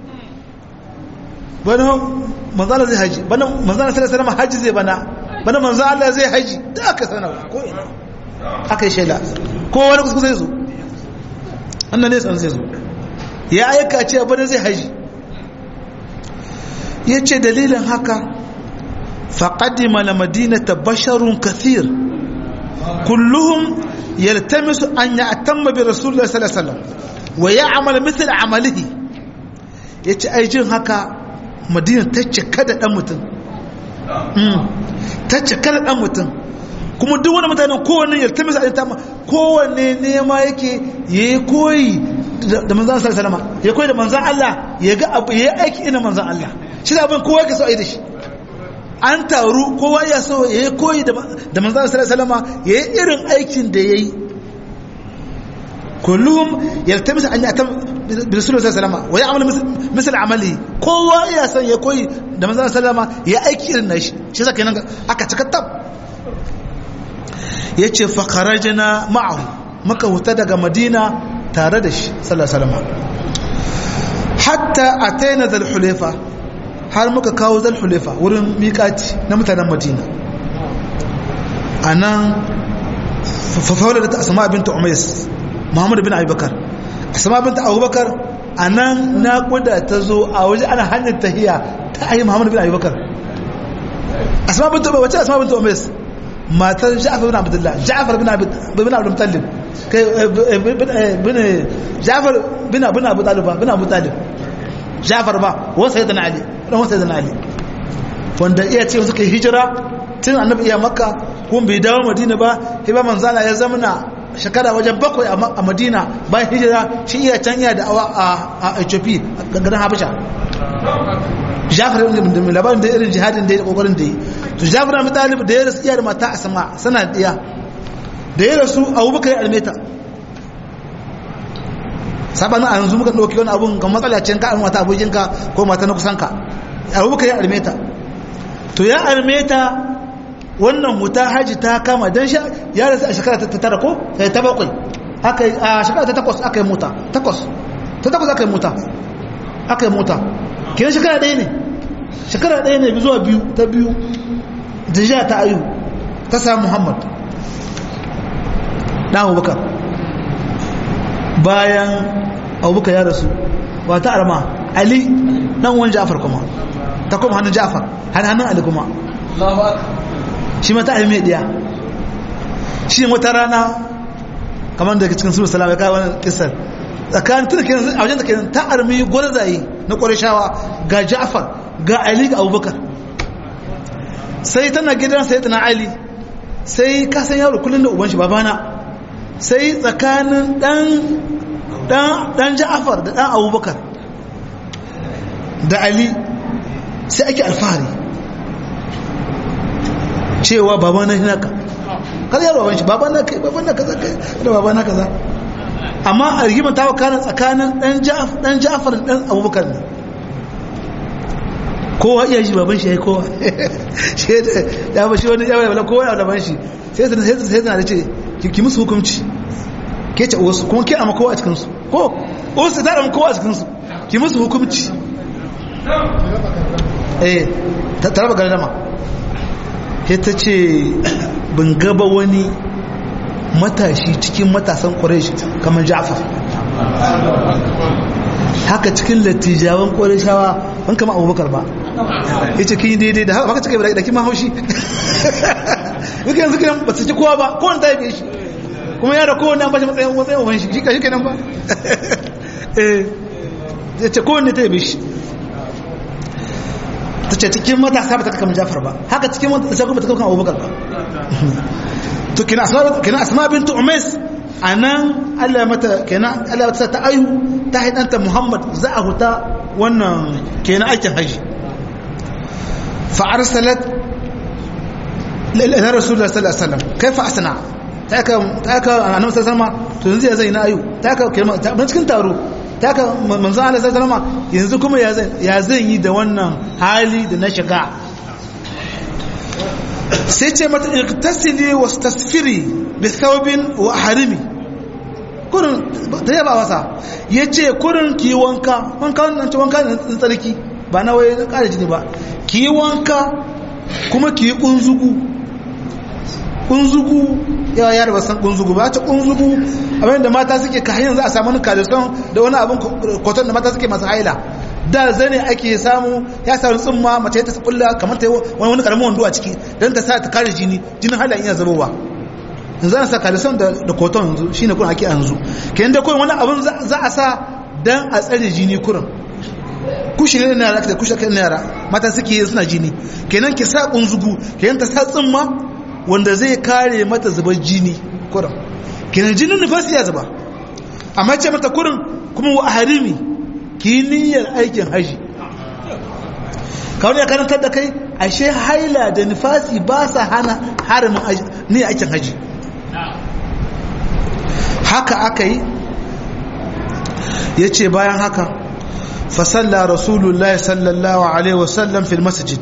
bana manzana zai haji bana manzana sallallahu alaihi wasallam haji zai bana bana manzo Allah zai haji da aka sanarwa ko ina aka yi shaida ko wani kusa zai zo annan ne san zai zo ya aika ce bana zai haji ya ce dalilin haka faƙadima na madinata basharun kathir kulluhum yaltamisu an ya atamma bi rasulullah sallallahu alaihi wasallam wa ya amal mithl amalihi yace ai jin haka madina ta cika da dan mutum ta cika da dan mutum kuma duk wani mutanen kowanne yaltamisu an tamma kowanne nema yake yayi koyi da manzan sallallahu alaihi wasallam ya koyi da manzan Allah ya ga abu ya aiki ina manzan Allah shi da abin kowa ke so a yi da shi an taru kowa ya so ya yi koyi da manzan salama ya yi irin aikin da ya yi kullum ya tamisa an yi bi rasulullahi sallallahu alaihi wa ya'malu misal amali kowa iya son ya koyi da manzon sallama ya aiki irin nashi shi yasa kenan aka cika tab yace fa kharajna ma'ahu muka huta daga madina tare da shi sallallahu alaihi wasallam hatta ataina zal hulefa har muka kawo zal hulefa wurin miƙati na mutanen madina anan fafawar da ta asama binta umais muhammadu bin abubakar asama binta abubakar a nan naƙuda ta zo a waje ana hanyar tahiya ta ayi muhammadu bin abubakar asama binta wace asama binta umais matar ja'afar bin abdullah ja'afar bin bin abdul mutallib kai bin ja'afar bin bin abu talib bin abu talib ja'afar ba wa sayyidina ali dan sayyidina ali wanda iya ce suka hijira tun annabi iya makka kuma bai dawo madina ba sai ba manzala ya zamana shekara wajen bakwai a madina bayan hijira shi iya can iya da awa a ethiopia a garin habasha jafar da mai labarin da irin jihadin da ya kokarin da yi to jafar da mutalib da ya rasu iya da mata a sama sana diya da ya rasu abubakar ya almeta sabanin a yanzu muka ɗauki wani abun ga matsala can ka mata abokinka ko mata na kusanka abubakar ya almeta to ya almeta wannan wuta haji ta kama don ya rasu a shekara ta tara ko sai ta bakwai a shekara ta takwas aka yi mota takwas ta takwas aka yi mota aka yi mota kiran shekara ɗaya ne shekara ɗaya ne zuwa biyu ta biyu jiya ta ayu ta samu muhammad ɗan abubakar bayan abubakar ya rasu ba ta arma ali ɗan wani ja'afar kuma ta kuma hannun ja'afar hannun ali kuma shi mata a mai ɗiya shi wata rana kamar da cikin suru salama ya kawo wani kisar tsakanin tuna kenan a wajen da kenan ta armi gwarzaye na ƙwarishawa ga ja'afar ga ali ga abubakar sai tana gidan sai tana ali sai kasan yaro kullum da uban shi babana sai tsakanin dan ja'afar da dan abubakar da ali sai ake alfahari cewa baba na naka kada yaro baban shi baba na kai baba na kaza kai da baba na kaza amma a rigimar ta wakana tsakanin dan Ja'far dan Ja'far dan Abubakar ne kowa iya shi baban shi yayi kowa shi da ya ba shi wani ya wala kowa ya baban shi sai sai sai sai da ce ki musu hukunci ke ce wasu kuma ke amma kowa a cikin su ko wasu ta amma kowa a cikin su ki musu hukunci eh ta raba gardama ta ce bin gaba wani matashi cikin matasan ƙwarai kamar ja'afar haka cikin latijawan ƙwarai ban kama abubakar ba ya ce kin daidai da haka cikin da kima haushi duka yanzu kiran ba su ci kowa ba kowane ta yi shi kuma yara kowane an bashi matsayin matsayin wani shi ka shi kenan ba ya ce kowane ta yi shi ta ce cikin matasa ba ta kama jafar ba haka cikin matasa ba ta kama abubakar ba to kina asma kina asma bintu umais anan Allah mata kenan Allah ta ta ayu ta haidanta Muhammad za a huta wannan kenan aikin haji fa arsalat ila rasulullah sallallahu alaihi wasallam kaifa asna ta ka ta ka annabi sallallahu alaihi wasallam to yanzu ya zai na ayu ta ka kenan ta cikin taro ta ka manzo Allah sallallahu alaihi wasallam yanzu kuma ya zai ya zai yi da wannan hali da na shiga sai ce mata iktasili wa tasfiri bi thawbin wa harimi kurin da yaba wasa yace kurin ki wanka wanka nan ce wanka ne tsarki ba na waye ƙara jini ba ki wanka kuma ki kunzugu kunzugu yawa yara ba san kunzugu ba ta kunzugu abin da mata suke ka hanyar za a samu kalison da wani abin kwaton da mata suke masu haila da zane ake samu ya samu tsumma mace ta kulla kamar ta wani wani karamin wando a ciki don ta sa ta kare jini jinin hala iya zubowa yanzu ana sa kalison da da koton yanzu shine kun ake yanzu kenan da kurin wani abin za a sa dan a tsare jini kurin kushi ne na yara da kushi kan yara mata suke suna jini kenan ki sa kunzugu kenan ta sa tsumma wanda zai kare mata zubar jini kurin kenan jinin nufasi ya zuba amma ce mata kurin kuma wa harimi ki niyyar aikin haji kawai ya karantar da kai ashe haila da nifasi ba sa hana harimin niyyar aikin haji haka aka yi yace bayan haka fa salla rasulullahi sallallahu alaihi wasallam fil masjid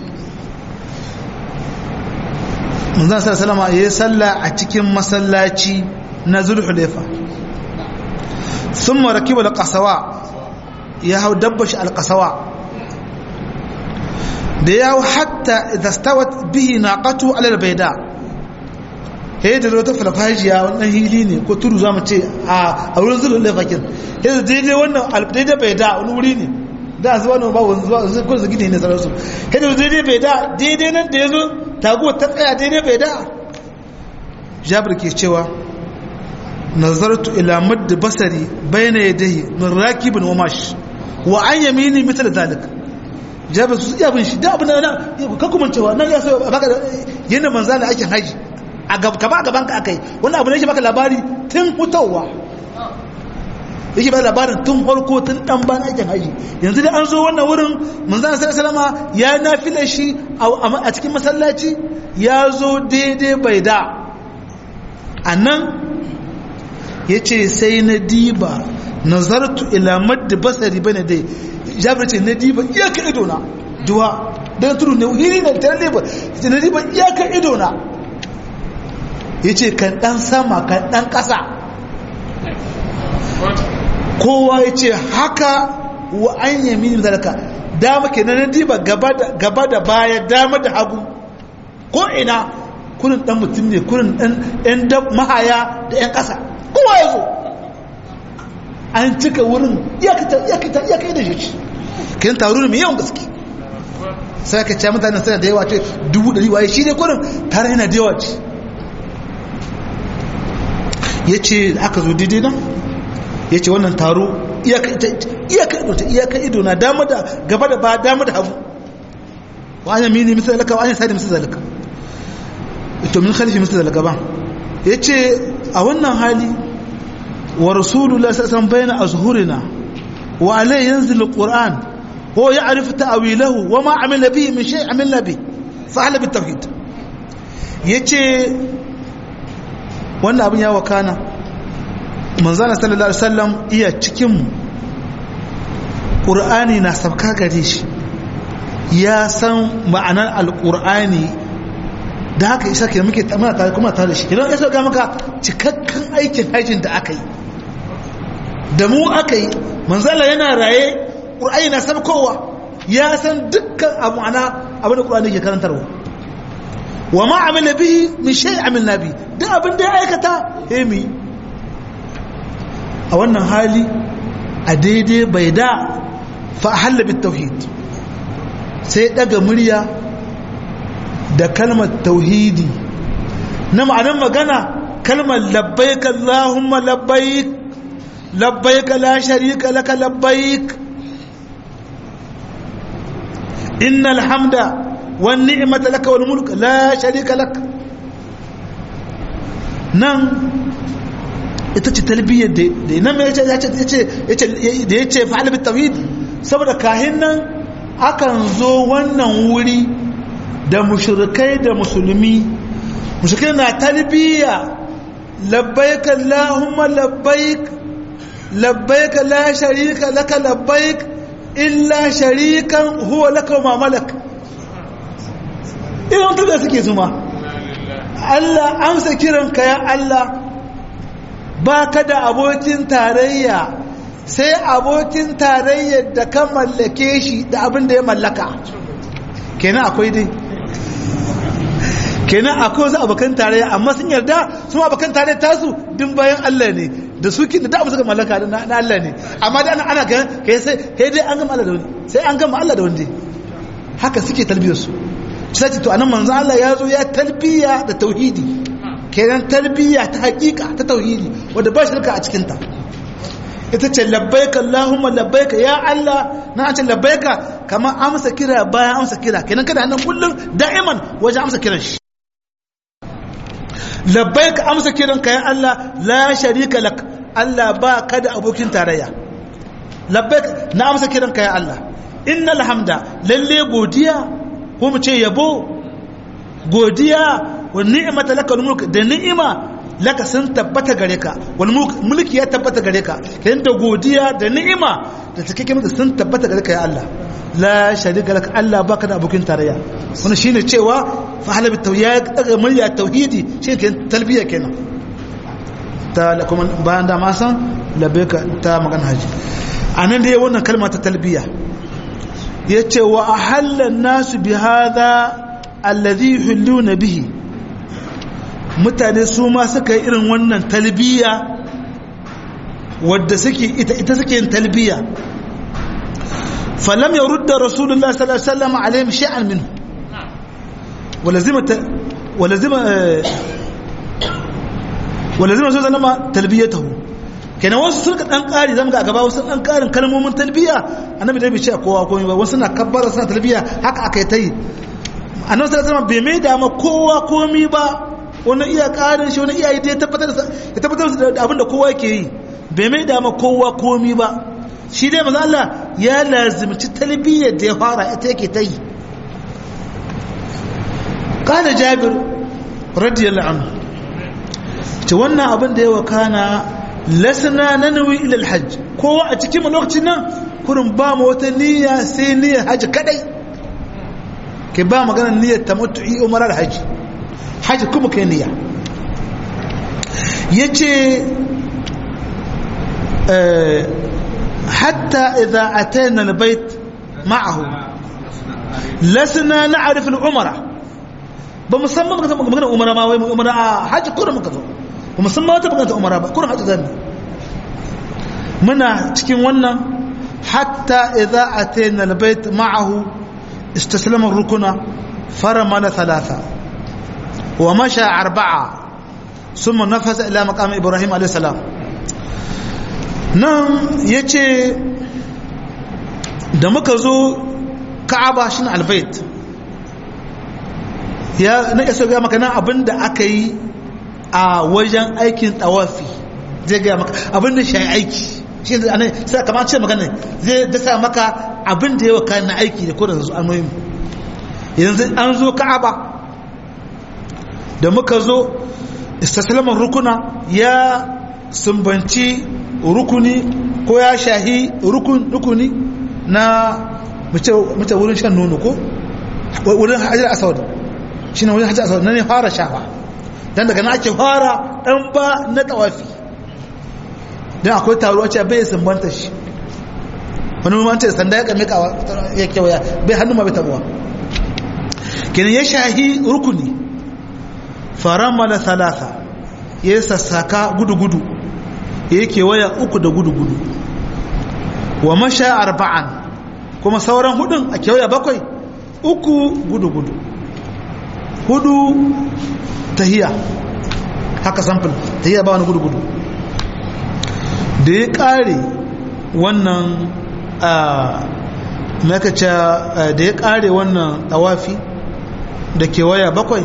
manzon sallallahu alaihi ya salla a cikin masallaci na zulhulaifa thumma rakiba alqasawa ya hau dabbashi alqasawa da ya hau hatta idza stawat bihi naqatu ala albayda he da wata falfajiya wannan hili ne ko tudu zamu ce a a wurin zulhulaifa kin he da daidai wannan albayda bayda wani wuri ne da zuwa nan ba wani zuwa zai kun gidi ne sararsu he da daidai bayda daidai nan da yazo taguwar ta tsaya daidai bayda jabir ke cewa nazartu ila madd basari bayna yadayhi min rakibin wa mash wa an yamini misal zalik jabir su iya bin shi da abin nan ka kuma cewa nan ya so baka yana manzala ake haji a gaba gaban ka akai wannan abu ne shi baka labari tun hutawa yake ba labarin tun farko tun dan ban aikin haji yanzu da an zo wannan wurin manzon sallallahu alaihi ya nafila shi a cikin masallaci ya zo daidai bai da anan yace sai na diba nazartu ila madd basari bane dai jabir ce na diba iyaka ido na duwa dan tudu ne hiri ne tare ne ba na diba iyaka ido na yace kan dan sama kan dan kasa kowa ya ce haka wa an yami zalaka dama ke nan diba gaba da baya dama da hagu ko ina kurin dan mutum ne kurin dan yan mahaya da yan ƙasa kowa ya zo an cika wurin iyakita iyakita iyakai da shi kin taru ne mai yawan gaske sai ka ce mutanen sana da yawa ce dubu ɗari waye shi ne kurin tare yana da yawa ce ya ce aka zo daidai nan ya ce wannan taro iyaka ido na dama da gaba da ba dama da hagu wa an yamini misal zalika wa an yasari misal zalika to min khalifi misal zalika ba ya ce a wannan hali wa rasulullah sallallahu bayna azhurina wa alai yanzil alquran huwa ya'rifu ta'wilahu wa ma amila bihi min shay amilna bihi fa hala bit tauhid yace wannan abin ya wakana manzana sallallahu alaihi wasallam iya cikin qur'ani na sabka gare shi ya san ma'anar alqur'ani da haka isa ke muke muna tare kuma tare da shi idan ya ga maka cikakken aikin hajjin da aka yi da mu aka yi manzala yana raye qur'ani na sabkowa ya san dukkan abu ana abin da qur'ani ke karantarwa wa ma amila bihi min shay amilna bi duk abin da ya aikata hemi a wannan hali a daidai bai da fa'ahalla bit tauhid sai daga murya da kalmar tauhidi na ma'anar magana kalmar labbaik Allahumma labbaik labbaik la sharika laka labbaik innal hamda wan ni'mata laka wal mulk la sharika lak nan ita ce talbiyyar da nan mai yace da ya ce fa'ala bi tawhid saboda kahin nan akan zo wannan wuri da mushrikai da musulmi mushrikai na talbiyya labbaik allahumma labbaik labbaik la sharika laka labbaik illa sharikan huwa laka ma malak idan tuda suke zuma Allah amsa kiranka ya Allah ba ka da abokin tarayya sai abokin tarayyar da ka mallake shi da abin da ya mallaka kenan akwai dai kenan akwai wasu abokan tarayya amma sun yarda su abokan tarayya tasu din bayan Allah ne da su kin da abu suka mallaka na Allah ne amma da ana ga kai sai kai dai an gama Allah da wani sai an gama Allah da wani haka suke talbiyar su sai to anan manzo Allah ya zo ya talbiya da tauhidi kenan tarbiyya ta hakika ta tauhidi wadda ba shirka a cikinta ita ce labbaika Allahumma labbaika ya Allah na ce labbaika kamar amsa kira bayan amsa kira kenan kada nan kullum da'iman wajen amsa kiran shi labbaika amsa kiran ka ya Allah la sharika lak Allah ba ka da abokin tarayya labbaika na amsa kiran ka ya Allah innal hamda lalle godiya ko mu ce yabo godiya wa ni'mata laka mulk da ni'ima laka sun tabbata gare ka wal mulki ya tabbata gare ka kayan da godiya da ni'ima da take maka sun tabbata gare ka ya Allah la sharika lak Allah baka da abokin tarayya wannan shine cewa fa halabi tawhid daga murya tauhidi shine kenan talbiya kenan ta kuma bayan da ma san labbaika ta magana haji anan da wannan kalma ta talbiya yace wa ahalla nasu bi hadha alladhi yuhilluna bihi mutane su ma suka yi irin wannan talbiya wadda suke ita ita suke yin talbiya falam yurda rasulullahi sallallahu alaihi wasallam alaihim shay'an minhu walazima walazima walazima sallallahu talbiyatahu kenan wasu sun dan kari zamu ga gaba wasu dan karin kalmomin talbiya annabi dai bai ce kowa komai ba wasu na kabbara suna talbiya haka aka yi ta yi annabi sallallahu alaihi bai mai da ma kowa komai ba wani iya karin shi wani iya yi ya tabbatar ya tabbatar da abin da kowa yake yi bai mai da ma kowa komai ba shi dai manzo Allah ya lazimci talbiyar da ya fara ita yake ta yi kana jabir radiyallahu anhu ce wannan abin da ya wakana lasna nanawi ila alhajj kowa a cikin lokacin nan kurin ba mu wata niyya sai niyyar haji kadai ke ba maganar niyyar tamattu'i umara da haji haji kuma kai niyya yace hatta idza atayna albayt ma'ahu lasna na'rif al-umra ba musamman muka magana umara ma wai umara a haji kurin muka zo ba musamman wata bukata umara ba kurin haji zami muna cikin wannan hatta idza atayna albayt ma'ahu istaslama ar-rukuna faramana thalatha wa masha arba'a thumma nafasa ila maqam ibrahim alayhi salam nan yace da muka zo ka'aba shine albayt ya na isa ga maka nan abinda aka yi a wajen aikin tawafi zai ga maka abinda shi aiki shi ne anan sai kamar ce magana zai dasa maka abinda yawa kayan na aiki da kodin su anoyin yanzu an zo ka'aba da muka zo istaslaman rukuna ya sumbanci rukuni ko ya shahi rukuni na mace wurin shan nono ko wurin hajjar asawad shi ne wurin hajjar asawad na ne fara shafa don daga na ake fara ɗan ba na tawafi don akwai taruwa ce bai sumbanta shi wani mamanta da sanda ya kame ya kewaya bai hannu ma bai tabuwa kenan ya shahi rukuni faramala talata ya yi sassaka gudu-gudu ya yi kewaya uku da gudu-gudu wa masha arba'an kuma sauran hudun a kewaya bakwai uku gudu-gudu hudu tahiya haka samfil tahiya ba wani gudu-gudu da ya kare wannan makaca da ya kare wannan tawafi da kewaya bakwai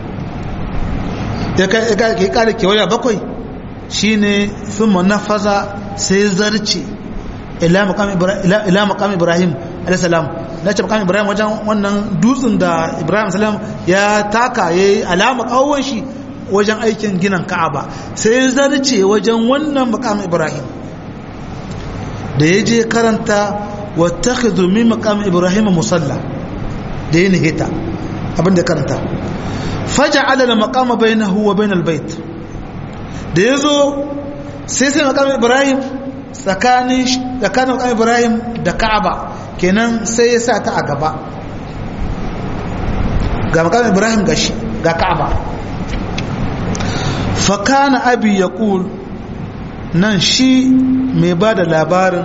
ya kare kewaya bakwai shine sun nafaza sai zarce ila makam ibrahim alaihissalam na ce makam ibrahim wajen wannan dutsen da ibrahim salam ya taka ya yi alama kawon shi wajen aikin ginin ka'aba sai zarce wajen wannan makam ibrahim da ya je karanta wata min makam ibrahim musalla da ya nihita abinda karanta faja alala makama bainahu wa bainal bait da yazo sai sai makam ibrahim tsakanin tsakanin makam ibrahim da ka'aba kenan sai ya sa ta a gaba ga makam ibrahim gashi ga ka'aba fa kana abi yaqul nan shi mai ba da labarin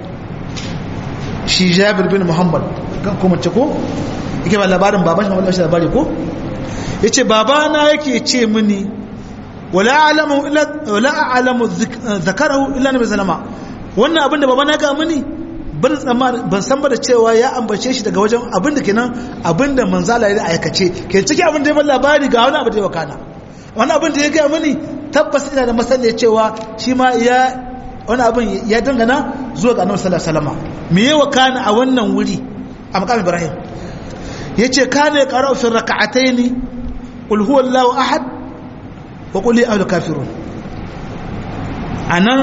shi jabir bin muhammad kan kuma ce ko yake ba labarin baban shi wanda shi labari ko yace babana yake ce mini wala a'lamu illa wala a'lamu zakarahu illa nabi sallama wannan abinda babana ga mini ban tsammani ban san ba da cewa ya ambace shi daga wajen abinda kenan abinda manzala ya aikace ke cikin abin da ya labari ga wani abu da ya wakana wani abin da ya ga mini tabbas ina da masaniya cewa shi ma ya wani abin ya dangana zuwa ga annabi sallallahu alaihi wasallam me ya wakana a wannan wuri a maqam ibrahim yace kana ya qara'u fi rak'atayn qul huwallahu ahad wa qul ya ayyuhal kafirun anan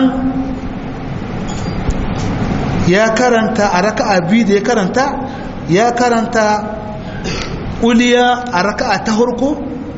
ya karanta a raka'a biyu da ya karanta ya karanta uliya a raka'a ta harko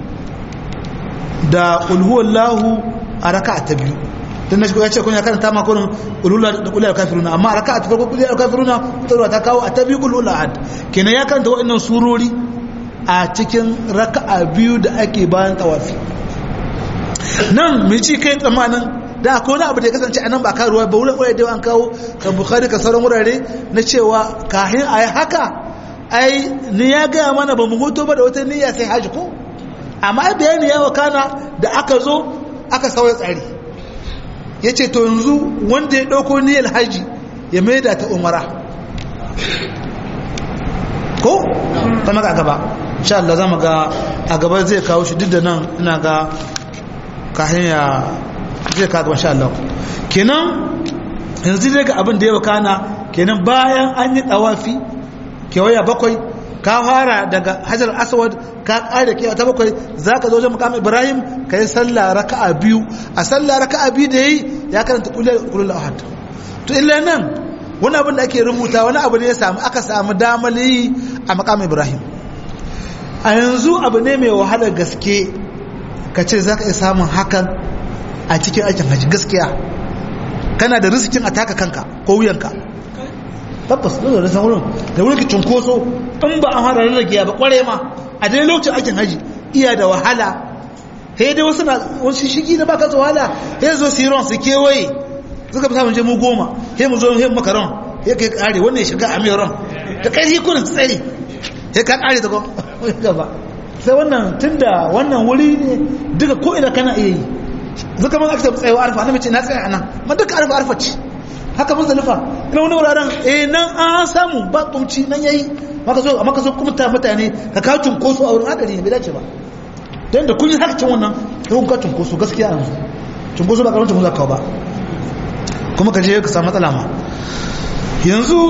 da ulhuwallahu a raka'a ta biyu don na shi ya ce kun ya karanta makonin ulhula da uliyar kafiruna amma a raka'a ta farko uliyar kafiruna ta ta kawo a ta biyu ulhula had kenan ya karanta waɗannan surori a cikin raka'a biyu da ake bayan tawafi nan mai ci kai tsammanin da akwai wani abu da ya kasance a nan ba karuwa ba wurin wurare da an kawo kan bukhari ka sauran wurare na cewa kahin a yi haka ai ni ya gaya mana ba mu hoto ba da wata niyya sai haji ko amma bayani ya wakana da aka zo aka sauya tsari ya ce to yanzu wanda ya ɗauko niyyar haji ya mai da ta umara ko ta maka a gaba sha Allah za mu ga a gaba zai kawo shi duk da nan ina ga kahin ya zai kawo sha Allah kenan yanzu zai ga abin da ya wakana kenan bayan an yi tsawafi kewaya bakwai ka fara daga hajar aswad ka kare kewa ta bakwai za ka zo wajen mukam ibrahim ka yi sallah raka'a biyu a sallah raka'a biyu da yi ya karanta kulul ahad to illa nan wani abin da ake rubuta wani abu ne ya samu aka samu damar yi a mukam ibrahim a yanzu abu ne mai wahalar gaske ka ce za ka iya samun hakan a cikin aikin hajji gaskiya kana da risikin a taka kanka ko wuyanka tabbas da da san wurin da wurin cunkoso in ba an fara rarrage ba kware ma a dai lokacin aikin haji iya da wahala sai dai wasu na wasu shigi da baka wahala sai zo su yi ron su kewaye suka fi samun je mu goma sai mu zo sai maka ron sai kai kare wannan ya shiga a mai ron da kai kurin tsari sai ka kare ta gaba sai wannan tunda wannan wuri ne duka ko ina kana iya yi zuka man aka tsayawa arfa na mace na tsaya anan ma duka arfa arfa ce haka muzdalifa ina wani wuraren eh nan an samu ba kumci nan yayi maka zo maka zo kuma mutane ka ka cunkoso a wurin hadari ne bai dace ba dan da kun yi haka cin wannan sai kun ka cunkoso gaskiya yanzu cunkoso ba karamin cunkoso ka ba kuma ka je ka samu matsala ma yanzu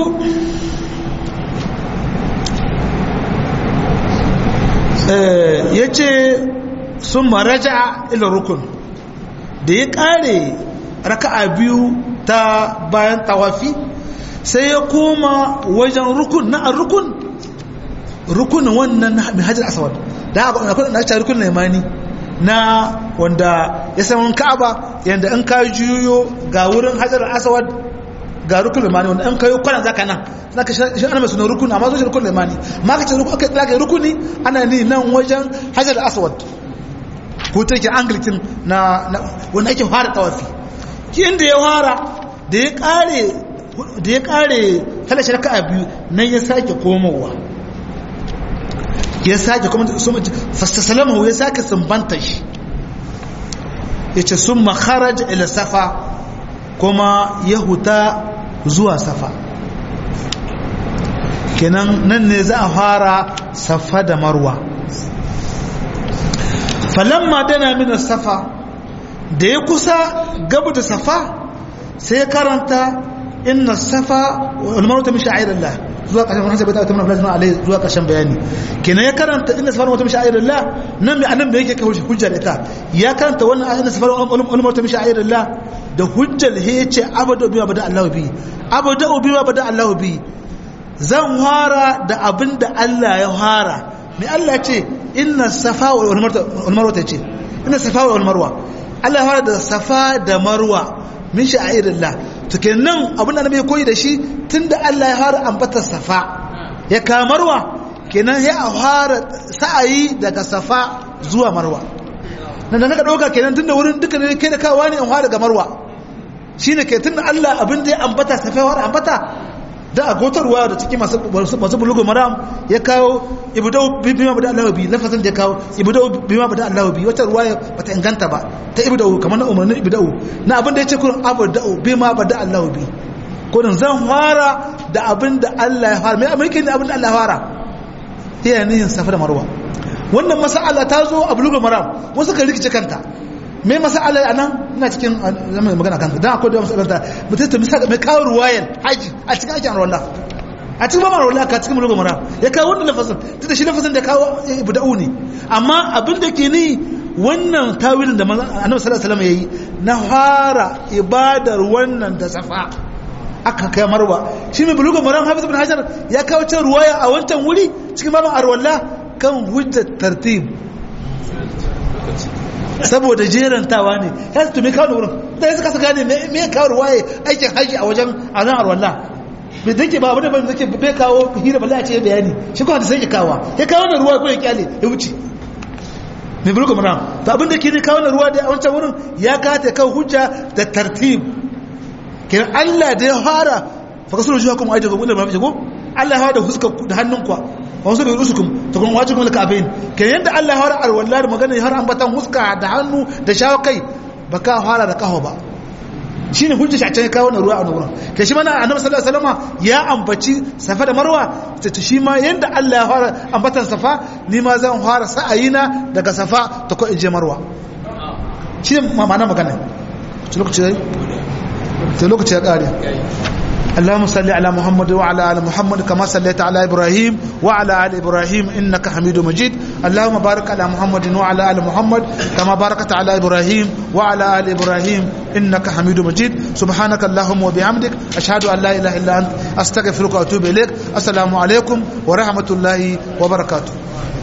ya ce sun maraja ila rukun da ya kare raka'a biyu ta bayan tawafi sai ya koma wajen rukun na a rukun rukunin wannan mai hajjar asawad da haka akwai na rukun limani na wanda ya saman ka'aba yadda in ka juyo ga wurin hajjar asawad ga rukun limani wanda in kayo kwanan zaka nan na ka shi ana masu rukun amma zuwa rukun limani ma ka ce aka rukuni ana ni nan wajen hajjar asawad ko take anglican na wanda ake fara tawafi ki inda ya fara da ya kare da ya kare talashi raka'a biyu nan ya sake komowa ya sake kuma fastasalamahu ya sake sumbanta shi ya ce sun makharaj ila safa kuma ya huta zuwa safa kenan nan ne za a fara safa da marwa falamma dana min safa da ya kusa gabu da safa sai karanta inna safa wal marwa min sha'irillah zuwa ƙarshen wani sabata ta manafila suna alai zuwa ƙarshen bayani kenan ya karanta inna safa wata sha'irillah nan mai annan da yake kai hujja da ita ya karanta wannan inna safa wal marwa min sha'irillah da hujjar he yace abadu bi bada Allah bi abadu bi bada Allah bi zan fara da abin da Allah ya fara mai Allah ce inna safa wal marwa ta ce inna safa wal marwa Allah ya fara da safa da marwa min sha'irillah to kenan abin da nabi koyi da shi tunda Allah ya fara ambatar safa ya kamarwa kenan ya fara sa'ayi daga safa zuwa marwa nan da naka dauka kenan tunda wurin duka ne kai da kawa ne an fara daga marwa shine ke tunda Allah abin da ya ambata safa ya fara ambata da a gotarwa da cikin masu masu bulugu maram ya kawo ibdau bima bada Allah bi lafazin da ya kawo ibdau bima bada Allah bi wata ruwaya bata inganta ba ta ibdau kamar na umarnin ibdau na abin da yace kun abdau bima bada Allah bi kurin zan fara da abin da Allah ya fara mai amurkin da abin da Allah ya fara iya nihin safa da marwa wannan mas'ala ta zo a bulugu maram wasu kan rikice kanta mai masala a nan ina cikin zama magana kanka don akwai da masalanta mutum ta misali mai kawo ruwayan haji a cikin aikin arwallah a cikin mamar arwallah ka cikin mulkin mara ya kawo wannan lafazin tunda shi lafazin da kawo ibu da'u ne amma abin da ke ni wannan tawilin da annabi sallallahu alaihi wasallam yayi na fara ibadar wannan da safa aka kai marwa shi mai bulugun maram hafiz ibn hajar ya kawo can ruwaya a wancan wuri cikin babin arwalla kan hujjar tartib saboda jerantawa ne ya su tumi kawo wurin da ya suka gane me kawo ruwaya aikin haji a wajen a nan arwalla bai zake ba abu da ban zake bai kawo hira bala a ce bayani shi kuma da sai ya kawo ya kawo na ruwa ko ya kyale ya wuce mai bulugun maram to abin da ke ne kawo na ruwa da a wancan wurin ya kata kawo hujja da tartib kiran Allah da ya fara fakasar shi hukum aje gobe da mafi ko Allah ya fara da huska da hannunku wa su da rusukum to kun wajibi kuma kafin kiran yanda Allah ya fara alwala da magana ya har ambatan huska da hannu da shawo kai baka fara da kaho ba shine hujja shi a can kawo na ruwa a wurin kai shi mana annabi sallallahu alaihi wasallam ya ambaci safa da marwa ta shi ma yanda Allah ya fara ambatan safa ni ma zan fara sa'ayina daga safa ta ko inje marwa shine ma'ana magana lokaci to lokaci ya kare اللهم صل على محمد وعلى ال محمد كما صليت على ابراهيم وعلى ال ابراهيم انك حميد مجيد اللهم بارك على محمد وعلى ال محمد كما باركت على ابراهيم وعلى ال ابراهيم انك حميد مجيد سبحانك اللهم وبحمدك اشهد ان لا اله الا انت استغفرك واتوب اليك السلام عليكم ورحمه الله وبركاته